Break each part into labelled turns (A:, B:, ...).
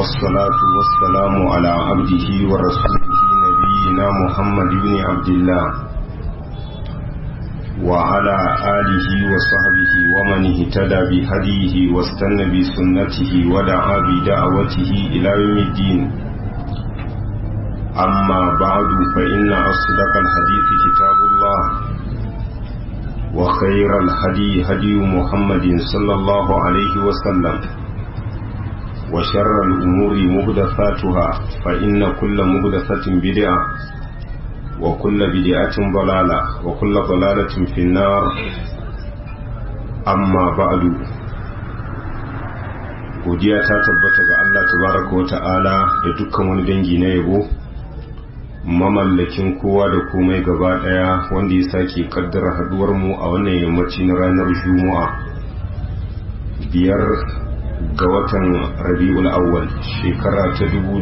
A: والصلاة والسلام على عبده ورسوله نبينا محمد بن عبد الله وعلى آله وصحبه ومن اهتدى بهديه واستنى بسنته ودعا بدعوته إلى يوم الدين أما بعد فإن أصدق الحديث كتاب الله وخير الهدي هدي محمد صلى الله عليه وسلم وشر الأمور مهدفاتها فإن كل مهدفة بدعة وكل بدعة ضلالة وكل ضلالة في النار أما بعد godiya ta tabbata ga Allah tabaraka wa ta'ala da dukkan wani dangi na yabo mamallakin kowa da komai gaba daya wanda ya sake kaddara haduwar mu a wannan yammaci na ranar juma'a biyar ga watan rabi'ul awwal shekara ta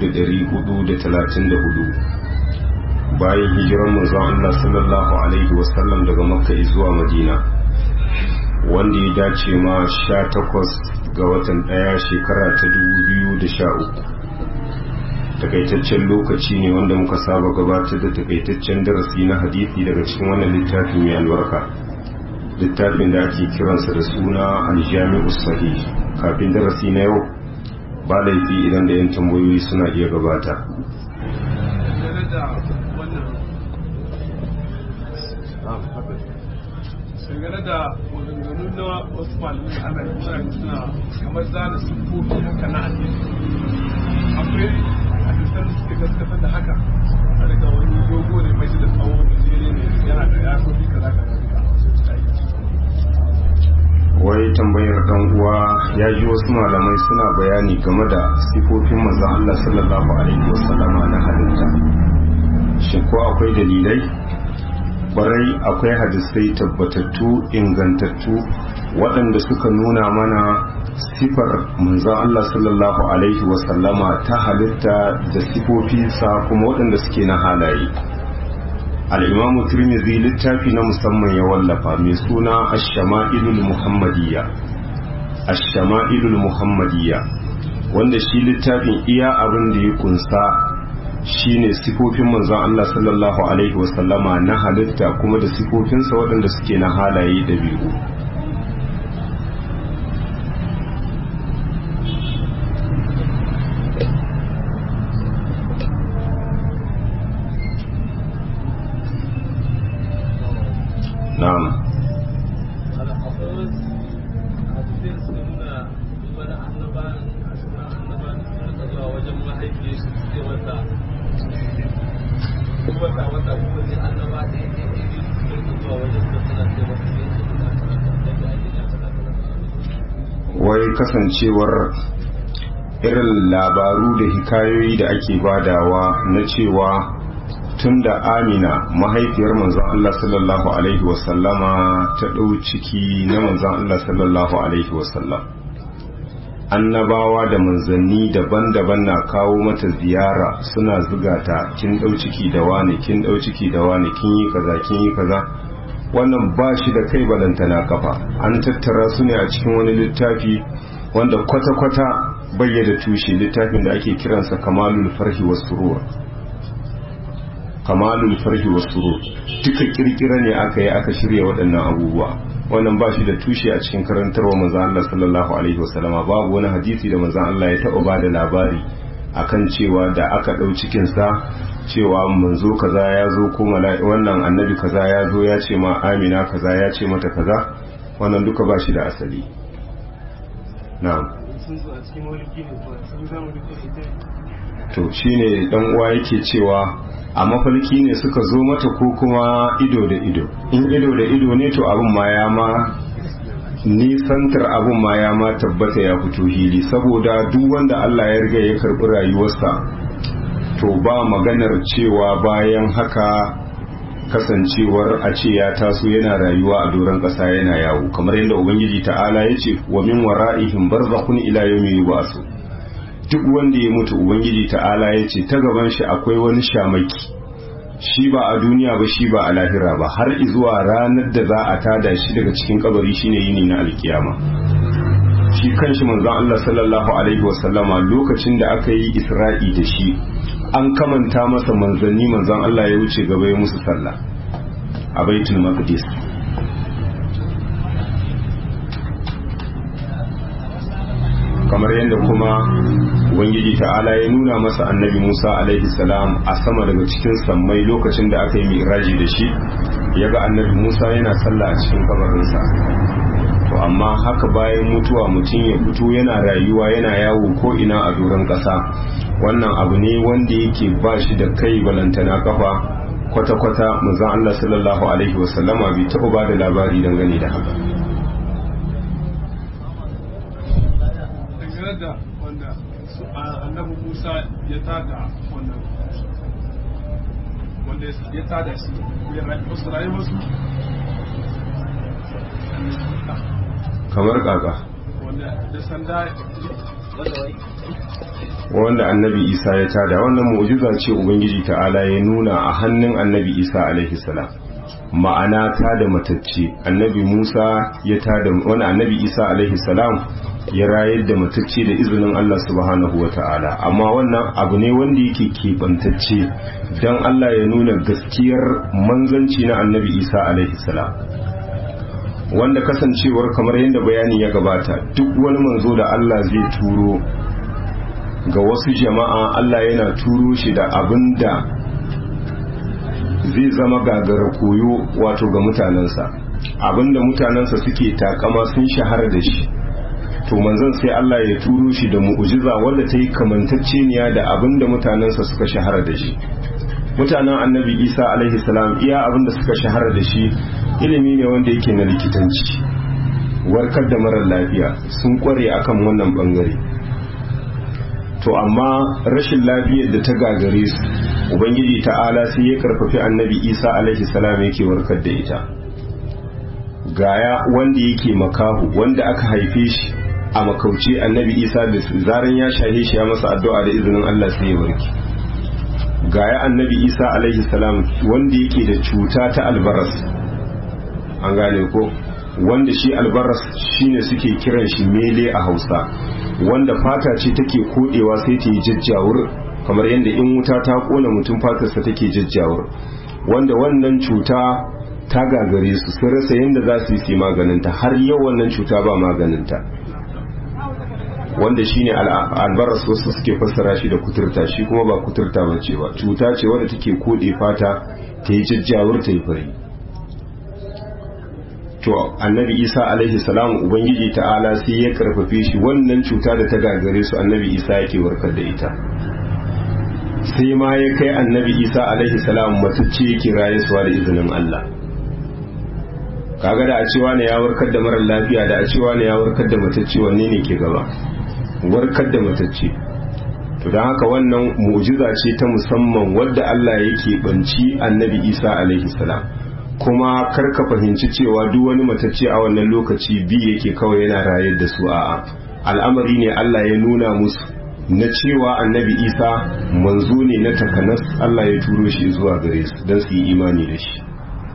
A: 1434 bayan hijiran manzon Allah sallallahu alaihi wasallam daga makka zuwa madina wanda ya dace ma 18 ga watan daya shekara ta 2013 takaitaccen lokaci ne wanda muka saba gabatar da takaitaccen darasi na hadisi daga cikin wannan littafi mai albarka littafin da ake kiransa da suna aljami'u sahih kafin darasi na yau ba laifi idan da yan tambayoyi suna iya gabata
B: dangane da maganganu na wasu malamai ana yi suna kamar zana sufofi haka na addini akwai hadisan da suke gaskatar da haka a daga wani dogo ne mai da tsawo da jere ne yana da yasofi kaza kaza duka
A: wai tambayar dan uwa ya ji wasu malamai suna bayani game da sifofin manzon Allah sallallahu alaihi wasallama na halitta shin ko akwai dalilai barai akwai hadisai tabbatattu ingantattu waɗanda suka nuna mana sifar manzon Allah sallallahu alaihi wasallama ta halitta da sifofinsa kuma waɗanda suke na halaye al'imamu turmizi littafi na musamman ya wallafa mai suna ashama'ilul muhammadiyya ashama'ilul muhammadiyya wanda shi littafin iya abin da ya kunsa shine sifofin manzon Allah sallallahu alaihi wasallama na halitta kuma da sifofinsa waɗanda suke na halaye da biyu na'am wai kasancewar irin labaru da hikayoyi da ake badawa na cewa tun da amina mahaifiyar manzon Allah sallallahu Alaihi wasallama ta ɗau ciki na manzon Allah sallallahu Alaihi wasallam annabawa da manzanni daban-daban na kawo mata ziyara suna zuga ta kin ɗau ciki da wani kin ɗau ciki da wani kin yi kaza kin yi kaza wannan ba shi da kai balantana kafa an tattara su ne a cikin wani littafi wanda kwata-kwata bayyada tushe littafin da ake kiransa kamalul farhi wasu kamalul farhi wa surur duka kirkira ne aka yi aka shirya waɗannan abubuwa wannan ba shi da tushe a cikin karantarwa manzon Allah sallallahu alaihi wasallama babu wani hadisi da manzon Allah ya taɓa bada labari akan cewa da aka ɗau cikin sa cewa manzo kaza ya zo ko wannan annabi kaza ya zo ya ce ma Amina kaza ya ce mata kaza wannan duka ba shi da asali na'am to shine dan uwa yake cewa a mafarki ne suka zo mata ko kuma ido da ido in ido da ido ne to abin ma ya ma nisantar abin ma ya ma tabbata ya fito hili saboda duk wanda Allah ya riga ya karbi rayuwarsa to ba maganar cewa bayan haka kasancewar a ce ya taso yana rayuwa a doron ƙasa yana yawo kamar yadda ubangiji ta'ala ya ce wa min wara'ihim barzakhun ila yawmi yub'asu duk wanda ya mutu ubangiji ta'ala ya ce ta gaban shi akwai wani shamaki shi ba a duniya ba shi ba a lahira ba har zuwa ranar da za a tada shi daga cikin kabari shine yini na alkiyama shi kanshi manzon Allah sallallahu alaihi wasallama lokacin da aka yi Isra'i da shi an kamanta masa manzanni manzon Allah ya wuce gaba ya musu sallah a baitul maqdis kamar yadda kuma ubangiji ta'ala ya nuna masa annabi Musa alaihi salam a sama daga cikin sammai lokacin da aka yi miraji da shi ya ga annabi Musa yana sallah a cikin kabarinsa to amma haka bayan mutuwa mutum ya fito yana rayuwa yana yawo ko ina a doron ƙasa wannan abu ne wanda yake ba shi da kai balantana kafa kwata-kwata manzon Allah sallallahu alaihi wasallama bai taɓa ba da labari dangane da haka
B: dangane da wanda su annabi Musa ya tada wannan wanda ya tada shi ya wasu rayu wasu
A: kamar kaka
B: wanda da sanda
A: wanda annabi isa ya tada wannan mu'jiza ce ubangiji ta'ala ya nuna a hannun annabi isa alaihi salam ma'ana ta da matacce annabi musa ya tada wani annabi isa alaihi salam ya rayar da matacce da izinin allah subhanahu wa ta'ala amma wannan abu ne wanda yake keɓantacce don allah ya nuna gaskiyar manzanci na annabi isa alaihi salam wanda kasancewar kamar yadda bayani ya gabata duk wani manzo da Allah zai turo ga wasu jama'a Allah yana turo shi da abin da zai zama gagara koyo wato ga mutanensa abin da mutanensa suke takama sun shahara da shi to manzon sai Allah ya turo shi da mu'ujiza wanda ta yi kamantacceniya da abin da mutanensa suka shahara da shi mutanen annabi isa alaihi salam iya abin da suka shahara da shi ilimi ne wanda yake na likitanci warkar da marar lafiya sun kware akan wannan bangare to amma rashin lafiyar da ta gagare su ubangiji ta'ala sai ya karfafi annabi isa alaihi salam yake warkar da ita gaya wanda yake makahu wanda aka haife shi a makauci annabi isa da zaran ya shahe shi ya masa addu'a da izinin allah sai ya warke gaya annabi isa alaihi salam wanda yake da cuta ta albaras an gane ko wanda shi albaras shine suke kiran shi mele a hausa wanda fata ce take kodewa sai ta yi jajjawur kamar yadda in wuta ta kona mutum fatarsa take jajjawur wanda wannan cuta ta gagare su sun rasa yadda za su yi maganinta har yau wannan cuta ba maganinta wanda shine albaras wasu suke fassara shi da kuturta shi kuma ba kuturta ba ce ba cuta ce wadda take kode fata ta yi jajjawur ta yi fari to annabi isa alaihi salam ubangiji ta'ala sai ya karfafe shi wannan cuta da ta gagare su annabi isa yake warkar da ita sai ma ya kai annabi isa alaihi salam matacce yake rayuwa da izinin allah kaga da a cewa ne ya warkar da marar lafiya da a cewa ne ya warkar da matacce wanne ne ke gaba warkar da matacce to don haka wannan mu'jiza ce ta musamman wadda Allah yake banci annabi Isa alaihi salam kuma kar ka fahimci cewa duk wani matacce a wannan lokaci bi yake kawai yana rayar da su a'a al'amari ne Allah ya nuna musu na cewa annabi Isa manzo ne na takanas Allah ya turo shi zuwa gare su don su yi imani da shi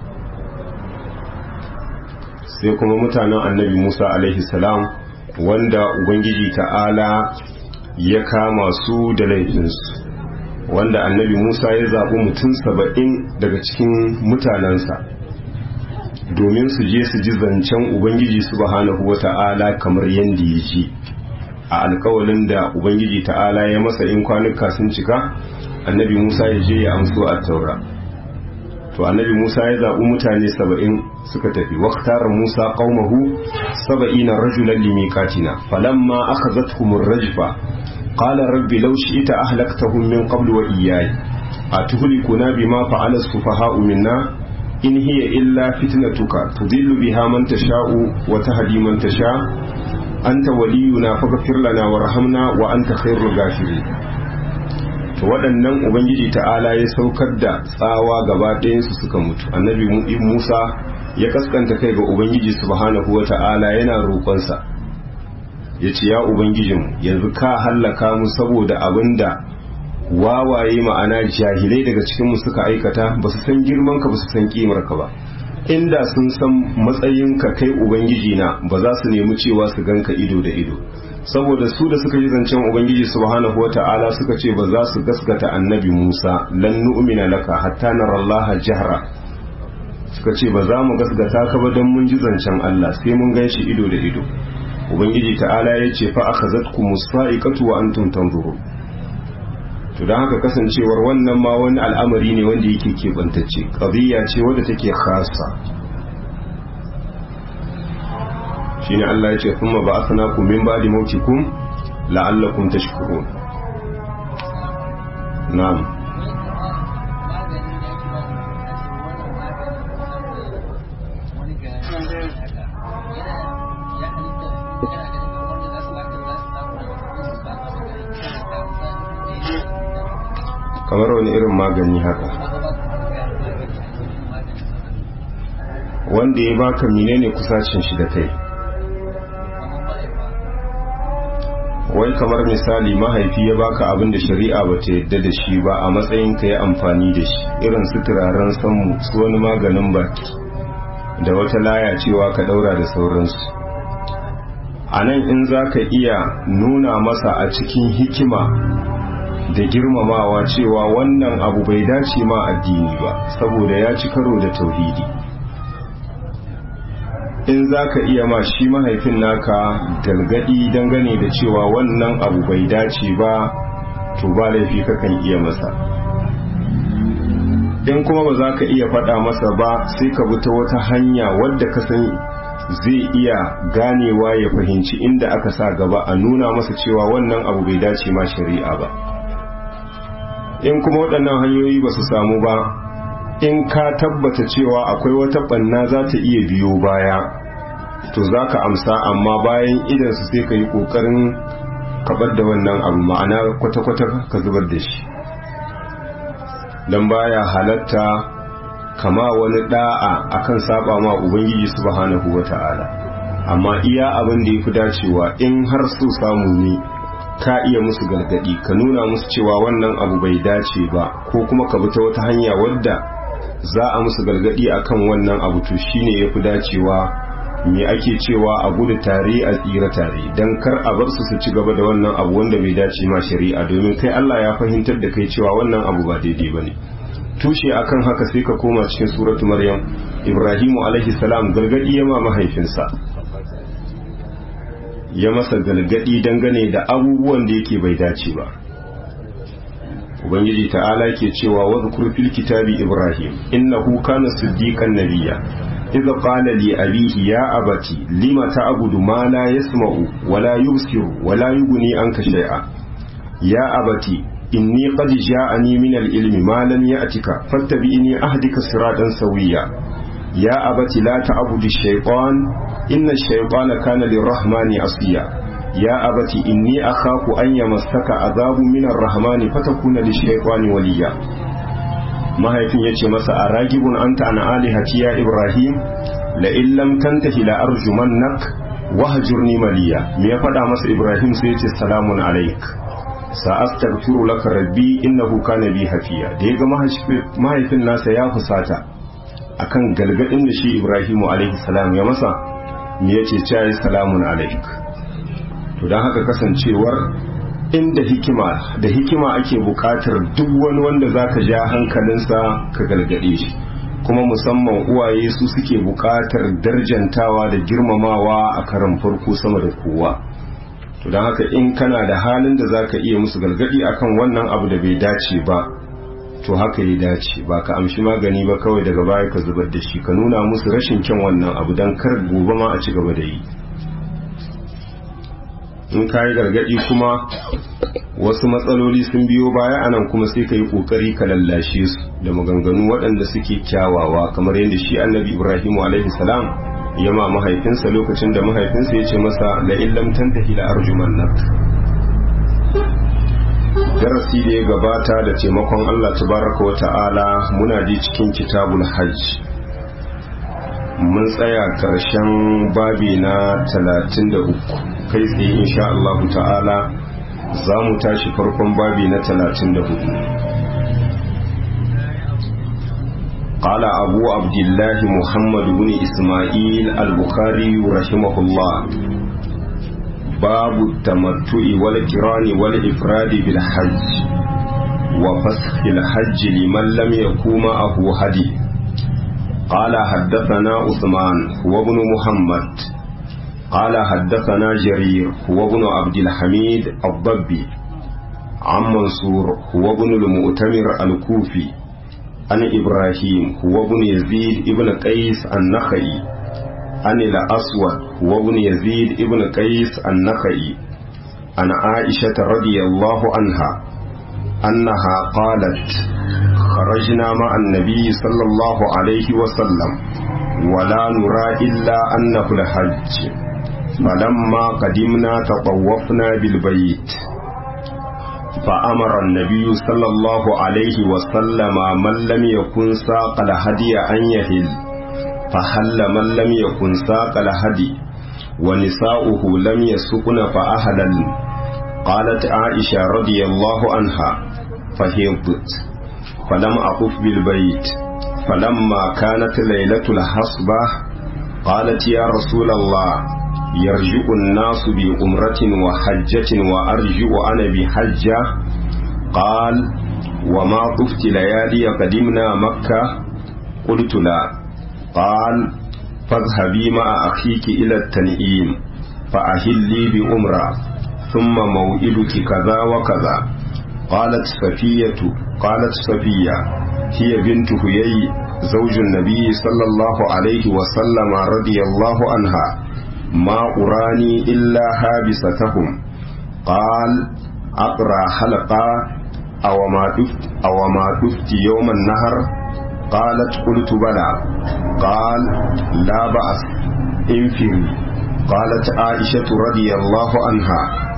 A: sai kuma mutanen annabi Musa alaihi salam wanda Ubangiji ta'ala ya kama su da laifinsu wanda annabi Musa ya zaɓi mutum saba'in daga cikin mutanensa domin su je su ji zancen Ubangiji subhanahu wa ta'ala kamar yadda ya ji a alkawalin da Ubangiji ta'ala ya masa in kwanuka sun cika annabi Musa ya je ya amso a taura to annabi Musa ya zaɓi mutane saba'in suka tafi waqtara Musa qaumahu saba'ina rajulan limiqatina falamma akhadhatuhum ar-rajfa qala rabbi law shi'ta ahlaktahum min qablu wa iyaya atuhlikuna bima fa'ala as-sufaha'u minna in hiya illa fitnatuka tudillu biha man tasha'u wa tahdi man tasha anta waliyuna faghfir lana warhamna wa anta khairul ghafirin to waɗannan ubangiji ta'ala ya saukar da tsawa gaba ɗayansu suka mutu annabi musa ya kaskanta kai ga ubangiji subhanahu wa ta'ala yana roƙonsa ya ce ya ubangijin yanzu ka hallaka mu saboda abin da wawaye ma'ana jahilai daga cikinmu suka aikata ba su san girmanka ba su san ƙimarka ba inda sun san matsayinka kai ubangiji na ba za su nemi cewa su ganka ido da ido saboda su da suka yi zancen ubangiji subhanahu wata'ala suka ce ba za su gaskata annabi Musa lan nu'mina laka hatta narallaha jahra suka ce ba za mu gaskata ka ba don mun ji zancen Allah sai mun gan shi ido da ido ubangiji ta'ala ya ce fa akhazatkum musaiqatu wa antum tanzurun to dan haka kasancewar wannan ma wani al'amari ne wanda yake keɓantacce qadiyya ce wadda take khassa shine Allah ya ce kuma ba'athnakum min ba'di mautikum la'allakum tashkurun na'am kamar wani irin magani haka wanda ya baka menene kusacin shi da kai wai kamar misali mahaifi ya baka abin da shari'a ba ta yadda da shi ba a matsayin ka ya amfani da shi irin su turaren sanmu su wani maganin baki da wata laya cewa ka daura da sauransu a nan in za ka iya nuna masa a cikin hikima da girmamawa cewa wannan abu bai dace ma addini ba saboda ya ci karo da tauhidi in za ka iya ma shi mahaifin naka galgadi dangane da cewa wannan abu bai dace ba to ba laifi kakan iya masa in kuma ba za ka iya faɗa masa ba sai ka bi ta wata hanya wadda ka san zai iya ganewa ya fahimci inda aka sa gaba a nuna masa cewa wannan abu bai dace ma shari'a ba in kuma waɗannan hanyoyi ba su samu ba in ka tabbata cewa akwai wata ɓanna za ta iya biyo baya to za ka amsa amma bayan idansu sai ka yi ƙoƙarin kabar da wannan abu ma'ana kwata-kwata ka zubar da shi don baya halatta kama wani da'a akan saba ma ubangiji subhanahu wata'ala amma iya abin da ya fi dacewa in har so samu ne ka iya musu gargadi ka nuna musu cewa wannan abu bai dace ba ko kuma ka bi ta wata hanya wadda za a musu gargadi akan wannan abu to shine yafi dacewa me ake cewa a gudu tare a tsira tare dan kar a bar su su ci gaba da wannan abu wanda bai dace ma shari'a domin kai Allah ya fahimtar da kai cewa wannan abu ba daidai bane tushe akan haka sai ka koma cikin suratu maryam ibrahimu alaihi salam gargadi ya ma mahaifinsa ya masa galgadi dangane da abubuwan da yake bai dace ba ubangiji ta'ala ke cewa wadhkur fil kitabi ibrahim innahu kana siddiqan nabiyya idza qala li abihi ya abati lima ta'budu ma la yasma'u wa la yubsiru wa la yughni anka shay'a ya abati inni qad ja'ani min al-ilmi ma lam ya'tika fattabi'ni ahdika siratan sawiyya ya abati la ta'budu ash-shaytan inna ash-shaytana kana lir-rahmani asiya ya abati inni akhafu an yamassaka azabun min ar-rahmani fatakuna lish-shaytani waliya mahaifin yace masa aragibun anta an alihati ya ibrahim la in lam tantahi la arjumannak wahjurni maliya me ya fada masa ibrahim sai yace salamun alaik sa'astaghfiru laka rabbi innahu kana bi hafiya da yaga mahaifin nasa ya fusata akan galgadin da shi Ibrahimu alaihi salam ya masa me yace cewa salamun alaik to dan haka kasancewar inda hikima da hikima ake bukatar duk wani wanda zaka ja hankalinsa ka galgade shi kuma musamman uwaye su suke bukatar darjantawa da girmamawa a karan farko sama da kowa to don haka in kana da halin da zaka iya musu galgadi akan wannan abu da bai dace ba to haka ya dace ba ka amshi magani ba kawai daga baya ka zubar da shi ka nuna musu rashin kyan wannan abu don kar gobe ma a ci gaba da yi in ka yi gargadi kuma wasu matsaloli sun biyo baya anan kuma sai ka yi kokari ka lallashe su da maganganu waɗanda suke kyawawa kamar yadda shi annabi ibrahimu alaihi salam ya ma mahaifinsa lokacin da mahaifinsa ya ce masa la illam tantahi la arjumannak darasi da ya gabata da taimakon Allah tabaraka wa ta'ala muna ji cikin kitabul hajj mun tsaya karshen babi na 33 kai tsaye insha Allah ta'ala za mu tashi farkon babi na 34 قال أبو عبد الله محمد بن إسماعيل البخاري رحمه الله باب التمتع والكران والإفراد بالحج وفسخ الحج لمن لم يكن معه هدي قال حدثنا عثمان هو ابن محمد قال حدثنا جرير هو ابن عبد الحميد الضبي عن منصور هو ابن المؤتمر الكوفي عن إبراهيم هو ابن يزيد ابن قيس النخعي عن الأسود هو ابن يزيد ابن قيس النخعي عن عائشة رضي الله عنها أنها قالت خرجنا مع النبي صلى الله عليه وسلم ولا نرى إلا أنه الحج فلما قدمنا تطوفنا بالبيت فأمر النبي صلى الله عليه وسلم من لم يكن ساق الهدي أن يهل فهل من لم يكن ساق الهدي ونساؤه لم يسقن فأهلل قالت عائشة رضي الله عنها فهبت فلم أقف بالبيت فلما كانت ليلة الحصبة قالت يا رسول الله يرجع الناس بأمرة وحجة وأرجع أنا بحجة قال وما طفت ليالي قدمنا مكة قلت لا قال فاذهبي مع أخيك إلى التنئيم فأهلي بأمرة ثم موئلك كذا وكذا قالت صفية قالت صفية هي بنت هيي زوج النبي صلى الله عليه وسلم رضي الله عنها ما أراني إلا هابستهم قال أقرأ حلقة أو ما دفت أو ما دفت يوم النهر قالت قلت بلى قال لا بأس انفري قالت عائشة رضي الله عنها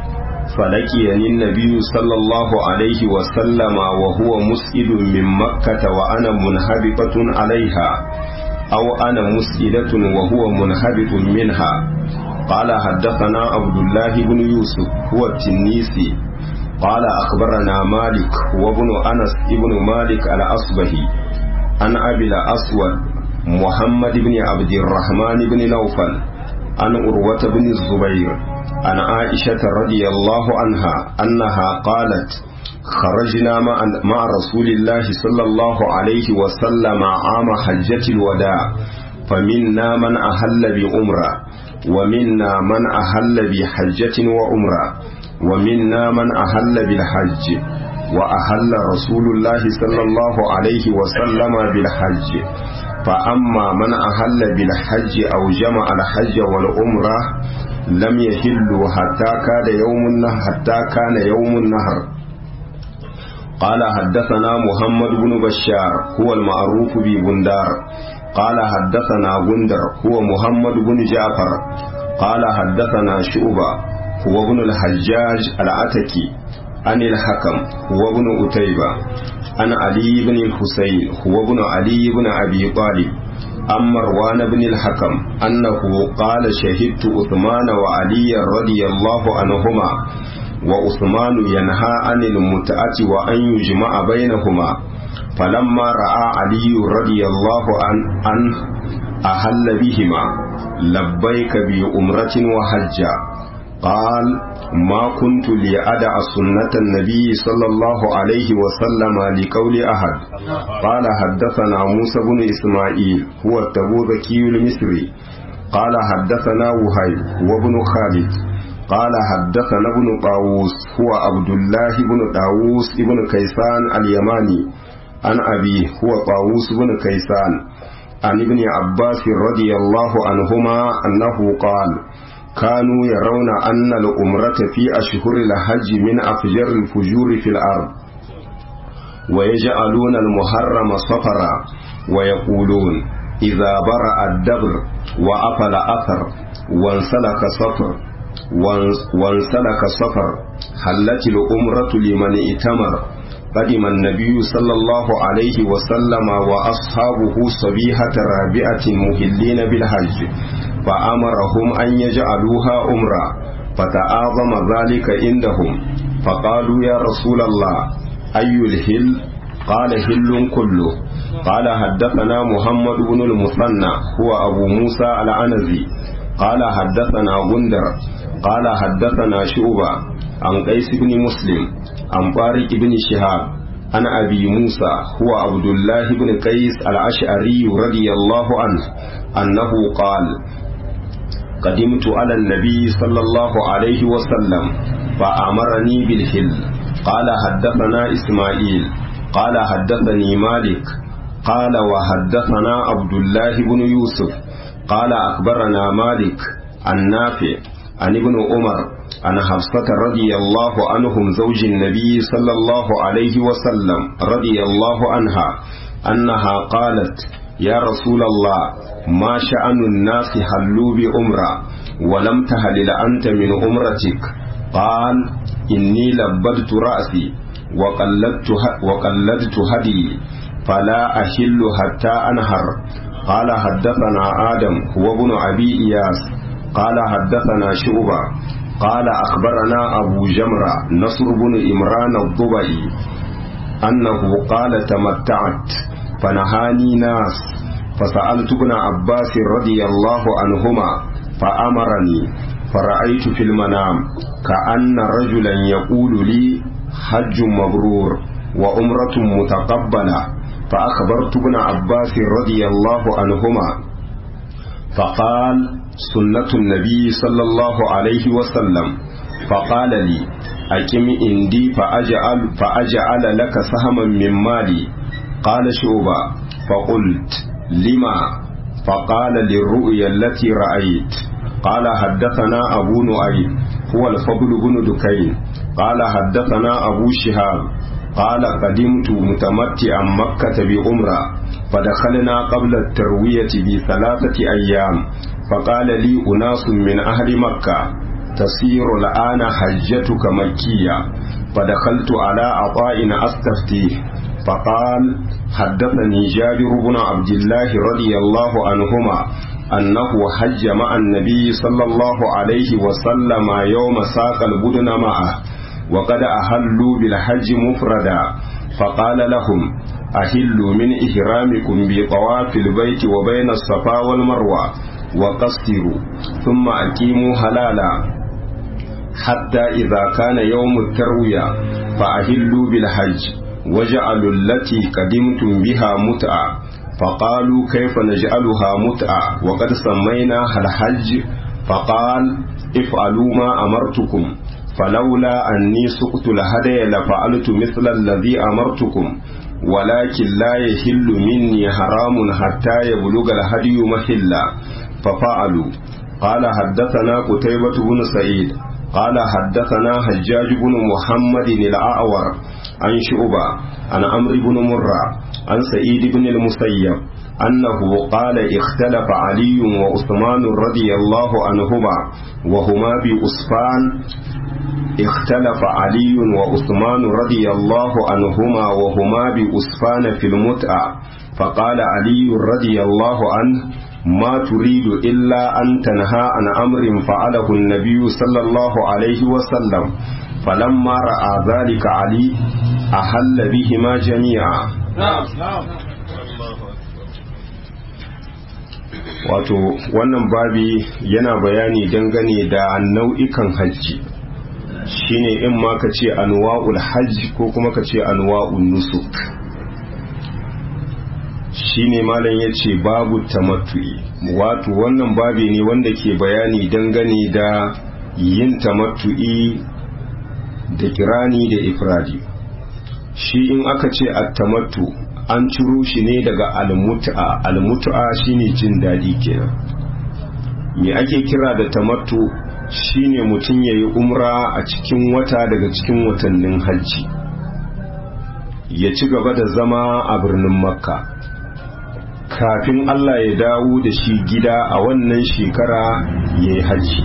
A: فلقيني النبي صلى الله عليه وسلم وهو مسئل من مكة وأنا منهبطة عليها أو أنا مسئلة وهو منهبط منها قال حدثنا عبد الله بن يوسف هو التنيسي قال أخبرنا مالك وابن أنس ابن مالك الأصبهي عن أبي الأسود محمد بن عبد الرحمن بن نوفل عن أروة بن الزبير عن عائشة رضي الله عنها أنها قالت خرجنا مع, مع رسول الله صلى الله عليه وسلم عام حجة الوداع فمنا من أهل بأمرة ومنا من أهل بحجة وأمرة ومنا من أهل بالحج وأهل رسول الله صلى الله عليه وسلم بالحج فأما من أهل بالحج أو جمع الحج والأمرة لم يحلوا حتى كان يوم النهر حتى كان يوم النهر قال حدثنا محمد بن بشار هو المعروف ببندار قال حدثنا بندر هو محمد بن جعفر قال حدثنا شعبة هو ابن الحجاج العتكي عن الحكم هو ابن أتيبة عن علي بن الحسين هو ابن علي بن أبي طالب عن مروان بن الحكم أنه قال شهدت عثمان وعلي رضي الله عنهما وعثمان ينهى عن المتعة وأن يجمع بينهما فلما رأى علي رضي الله عنه أهل بهما لبيك بأمرة وحجة قال ما كنت لأدع سنة النبي صلى الله عليه وسلم لقول أحد قال حدثنا موسى بن إسماعيل هو التبوذكي المصري قال حدثنا وهيب وابن خالد قال حدثنا ابن طاووس هو عبد الله بن طاووس بن كيسان اليماني عن أبيه هو طاووس بن كيسان عن ابن عباس رضي الله عنهما أنه قال كانوا يرون أن الأمرة في أشهر الحج من أفجر الفجور في الأرض ويجعلون المحرم صفرا ويقولون إذا برأ الدبر وأفل أثر وانسلك صفر وانسلك صفر حلت الأمرة لمن ائتمر قدم النبي صلى الله عليه وسلم وأصحابه صبيحة رابعة مهلين بالحج فأمرهم أن يجعلوها أمرا فتعاظم ذلك عندهم فقالوا يا رسول الله أي الهل قال هل كله قال حدثنا محمد بن المثنى هو أبو موسى العنزي قال حدثنا غندر قال حدثنا شعبة عن قيس بن مسلم عن طارق بن شهاب عن أبي موسى هو عبد الله بن قيس الأشعري رضي الله عنه أنه قال قدمت على النبي صلى الله عليه وسلم فأمرني بالحل قال حدثنا إسماعيل قال حدثني مالك قال وحدثنا عبد الله بن يوسف قال أخبرنا مالك عن نافع عن ابن عمر عن حفصة رضي الله عنهم زوج النبي صلى الله عليه وسلم رضي الله عنها أنها قالت يا رسول الله ما شأن الناس حلوا بأمرة ولم تهلل أنت من أمرتك قال إني لبدت رأسي وقلدت, وقلدت هدي فلا أحل حتى أنهر قال حدثنا آدم هو ابن أبي إياس قال حدثنا شعبة قال أخبرنا أبو جمرة نصر بن إمران الضبعي أنه قال تمتعت فنهاني ناس فسألت ابن عباس رضي الله عنهما فأمرني فرأيت في المنام كأن رجلا يقول لي حج مبرور وأمرة متقبلة فأخبرت ابن عباس رضي الله عنهما فقال سنة النبي صلى الله عليه وسلم فقال لي أكم عندي فأجعل, فأجعل لك سهما من مالي قال شعبة فقلت لما فقال للرؤيا التي رأيت قال حدثنا أبو نعيم هو الفضل بن دكين قال حدثنا أبو شهاب قال قدمت متمتعا مكة بأمرة فدخلنا قبل التروية بثلاثة أيام فقال لي أناس من أهل مكة تصير الآن حجتك مكية فدخلت على عطاء أستفتيه فقال حدثني جابر بن عبد الله رضي الله عنهما أنه حج مع النبي صلى الله عليه وسلم يوم ساق البدن معه وقد أهلوا بالحج مفردا فقال لهم أهلوا من إهرامكم بطواف البيت وبين الصفا والمروة وقصروا ثم أقيموا حلالا حتى إذا كان يوم التروية فأهلوا بالحج وجعلوا التي قدمتم بها متعة فقالوا كيف نجعلها متعة وقد سميناها الحج فقال افعلوا ما أمرتكم فلولا أني سقت الهدي لفعلت مثل الذي أمرتكم ولكن لا يحل مني حرام حتى يبلغ الهدي محلا ففعلوا قال حدثنا قتيبة بن سعيد قال حدثنا حجاج بن محمد الأعور عن شعبة عن عمرو بن مرة عن سعيد بن المسيب أنه قال اختلف علي وعثمان رضي الله عنهما وهما بأسفان اختلف علي وعثمان رضي الله عنهما وهما بأسفان في المتعة فقال علي رضي الله عنه ما تريد إلا أن تنهى عن أمر فعله النبي صلى الله عليه وسلم فلما رأى ذلك علي أحل بهما جميعا wato wannan babi yana bayani dangane da nau'ikan hajji shine in ma ka ce anwa'ul hajji ko kuma ka ce anwa'ul nusuk shine malam ya ce babu tamattu'i wato wannan babi ne wanda ke bayani dangane da yin tamattu'i da kirani da ifradi shi in aka ce at-tamattu an ciro shi ne daga almut'a almut'a shine jin daɗi kenan me ake kira da tamattu shine mutum yayi umra a cikin wata daga cikin watannin hajji ya ci gaba da zama a birnin makka kafin Allah ya dawo da shi gida a wannan shekara ya yi hajji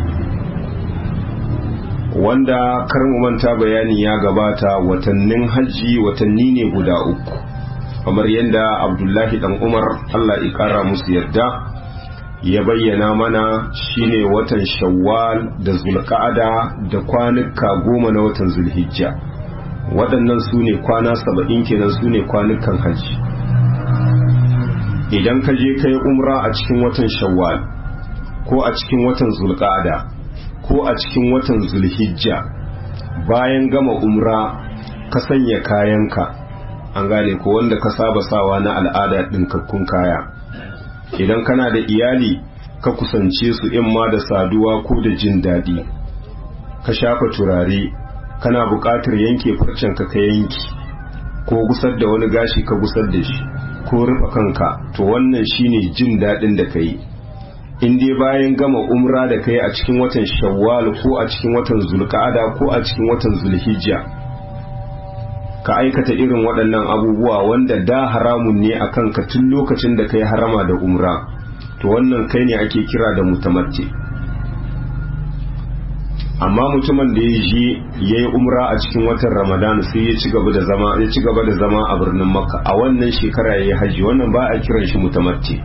A: wanda karin manta bayani ya gabata watannin hajji watanni ne guda uku kamar yadda abdullahi dan umar allah kara musu yarda ya bayyana mana shine watan shawwal da zulqa'ada da kwanuka goma na watan zulhijja waɗannan su ne kwana saba'in kenan su ne kwanukan hajji idan ka je kai umra a cikin watan shawwal ko a cikin watan zulqa'ada ko a cikin watan zulhijja bayan gama umra ka sanya kayanka an gane ko wanda ka saba sawa na al'ada ɗinkakkun kaya idan kana da iyali ka kusance su in ma da saduwa ko da jin daɗi ka shafa turare kana buƙatar yanke farcenka ka yanki ko gusar da wani gashi ka gusar da shi ko rufe kanka to wannan shine jin daɗin da ka yi in dai bayan gama umra da kai a cikin watan shawwal ko a cikin watan zulqa'ada ko a cikin watan zulhijja ka aikata irin waɗannan abubuwa wanda da haramun ne a kanka tun lokacin da kai harama da umra to wannan kai ne ake kira da mutamatti amma mutumin da ya je ya yi umra a cikin watan ramadan sai ya ci gaba da zama ya ci gaba da zama a birnin makka a wannan shekara ya yi haji wannan ba a kiran shi mutamatti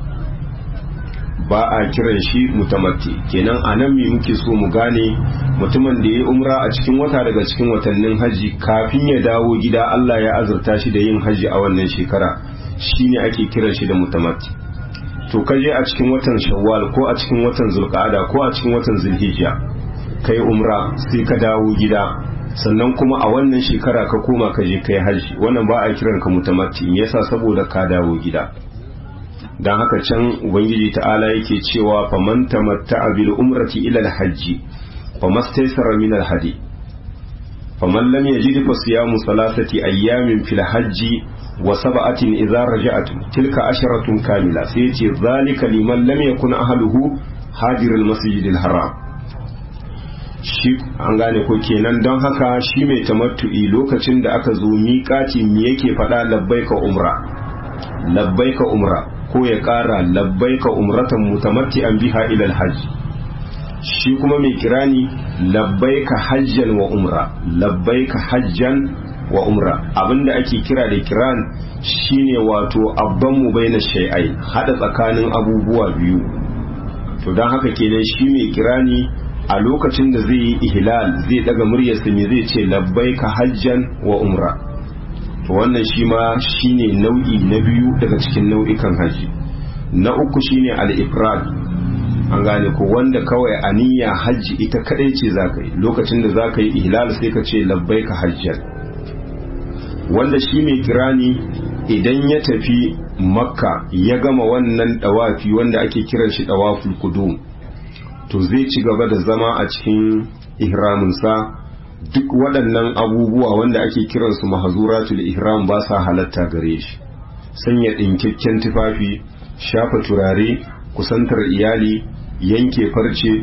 A: ba a kiran shi mutamatti kenan a nan me muke so mu gane mutumin da ya yi umra a cikin wata daga cikin watannin haji kafin ya dawo gida Allah ya azurta shi da yin haji a wannan shekara shine ake kiran shi da mutamatti to kaje a cikin watan shawwal ko a cikin watan zulqa'ada ko a cikin watan zulhijja kai umra sai ka dawo gida sannan kuma a wannan shekara ka koma ka je kai haji wannan ba a kiran ka mutamatti me yasa saboda ka dawo gida dan haka can ubangiji ta'ala yake cewa faman tamatta'a bil umrati ila al hajji famastaysara min al hadi faman lam yajid fa siyamu salasati ayyamin fil hajji wa sab'atin idza raja'tum tilka asharatun kamila sai yace zalika liman lam yakun ahluhu hadir al masjid al haram shi an gane ko kenan don haka shi mai tamattu'i lokacin da aka zo miƙati me yake faɗa labbaika umra labbaika umra ko ya ƙara labbaika umratan mutamatti'an biha ila alhajj shi kuma mai kirani labbaika hajjan wa umra labbaika hajjan wa umra abinda ake kira da kiran shine wato abban mu baina shay'ai hada tsakanin abubuwa biyu to don haka kenan shi mai kirani a lokacin da zai yi ihlal zai daga muryarsa me zai ce labbaika hajjan wa umra to wannan shi ma shine nau'i na biyu daga cikin nau'ikan haji na uku shine al-ifrad an gane ko wanda kawai aniya hajji ita kadai ce zaka yi lokacin da zaka yi ihlal sai ka ce labbaika hajjan wanda shi mai kirani idan ya tafi makka ya gama wannan dawafi wanda ake kiran shi dawaful qudum to zai ci gaba da zama a cikin ihraminsa duk waɗannan abubuwa wanda ake kiransu mahazuratul ihram ba sa halatta gare shi sanya ɗinkakken tufafi shafa turare kusantar iyali yanke farce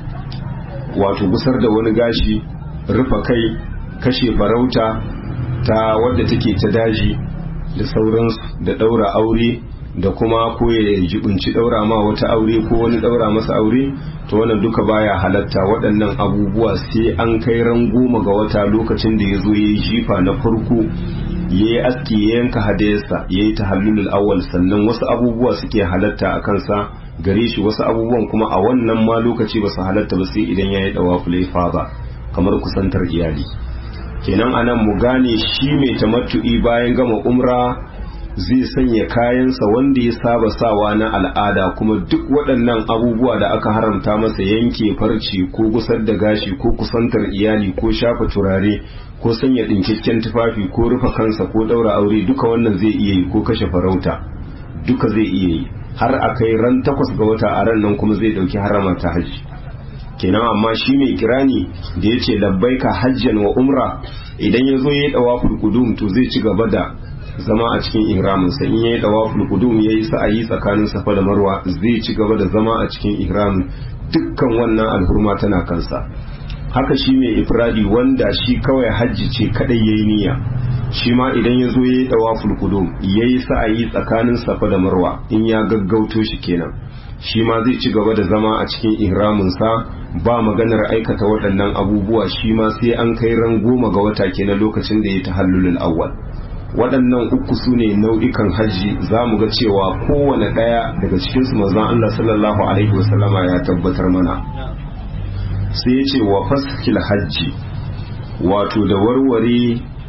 A: wato gusar da wani gashi rufa kai kashe farauta ta wadda take ta daji da sauransu da ɗaura aure da kuma ko ya jibinci daura ma wata aure ko wani daura masa aure to wannan duka baya halatta waɗannan abubuwa sai an kai ran goma ga wata lokacin da ya zo ya yi jifa na farko ya yi aski ya yanka hadayarsa ya yi tahallulul awwal sannan wasu abubuwa suke halatta a kansa gare shi wasu abubuwan kuma a wannan ma lokaci ba su halatta ba sai idan ya yi dawaful ifada kamar kusantar iyali kenan anan mu gane shi mai tamattu'i bayan gama umra zai sanya kayansa wanda ya saba sawa na al'ada kuma duk waɗannan abubuwa da aka haramta masa yanke farci ko gusar da gashi ko kusantar iyali ko shafa turare ko sanya ɗinkakken tufafi ko rufe kansa ko ɗaura aure duka wannan zai iya yi ko kashe farauta duka zai iya yi har a kai ran takwas ga wata a ran nan kuma zai ɗauki harama ta hajji kenan amma shi mai kirani da ya ce labbaika hajjan wa umra idan ya zo ya yi ɗawa kudum to zai ci gaba da zama a cikin ihraminsa in yayi dawaful qudum yayi sa'ayi tsakanin safa da marwa zai ci gaba da zama a cikin ihramin dukkan wannan alhurma tana kansa haka shi mai ifradi wanda shi kawai hajji ce kadai yayi niyya shi ma idan ya zo yayi dawaful qudum yayi sa'ayi tsakanin safa da marwa in ya gaggauto shi kenan shi ma zai ci gaba da zama a cikin ihraminsa ba maganar aikata waɗannan abubuwa shi ma sai an kai ran goma ga wata kenan lokacin da ya tahallulul awwal waɗannan uku su ne nau'ikan hajji za mu ga cewa kowane ɗaya daga cikinsu manzon Allah sallallahu alaihi wasallama ya tabbatar mana sai ya ce wa faskil hajji wato da warware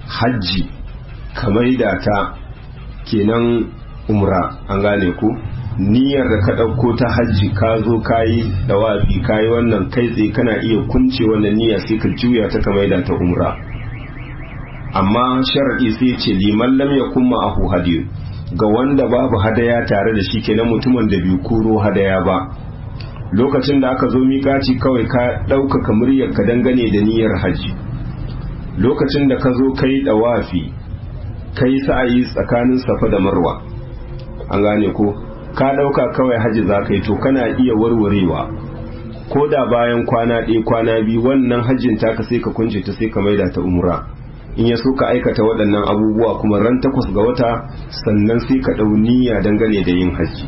A: hajji ka maida ta kenan umra an gane ku niyyar da ka ɗauko ta hajji ka zo ka yi dawafi ka yi wannan kai tsaye kana iya kunce wannan niyya sai ka juya ta ka maida ta umra amma sharaɗi sai ce liman lam yakun ma'ahu hadiyu ga wanda babu hadaya tare da shi kenan mutumin da bai koro hadaya ba lokacin da aka zo miƙaci kawai ka ɗaukaka muryar ka dangane da niyyar hajji lokacin da ka zo kai dawafi kai sa'ayi tsakanin safa da marwa an gane ko ka ɗauka kawai hajji za ka yi to kana iya warwarewa ko da bayan kwana ɗaya kwana biyu wannan hajjin taka sai ka kunce ta sai ka maida ta umra in ya so ka aikata waɗannan abubuwa kuma ran takwas ga wata sannan sai ka ɗau niyya dangane da yin hajji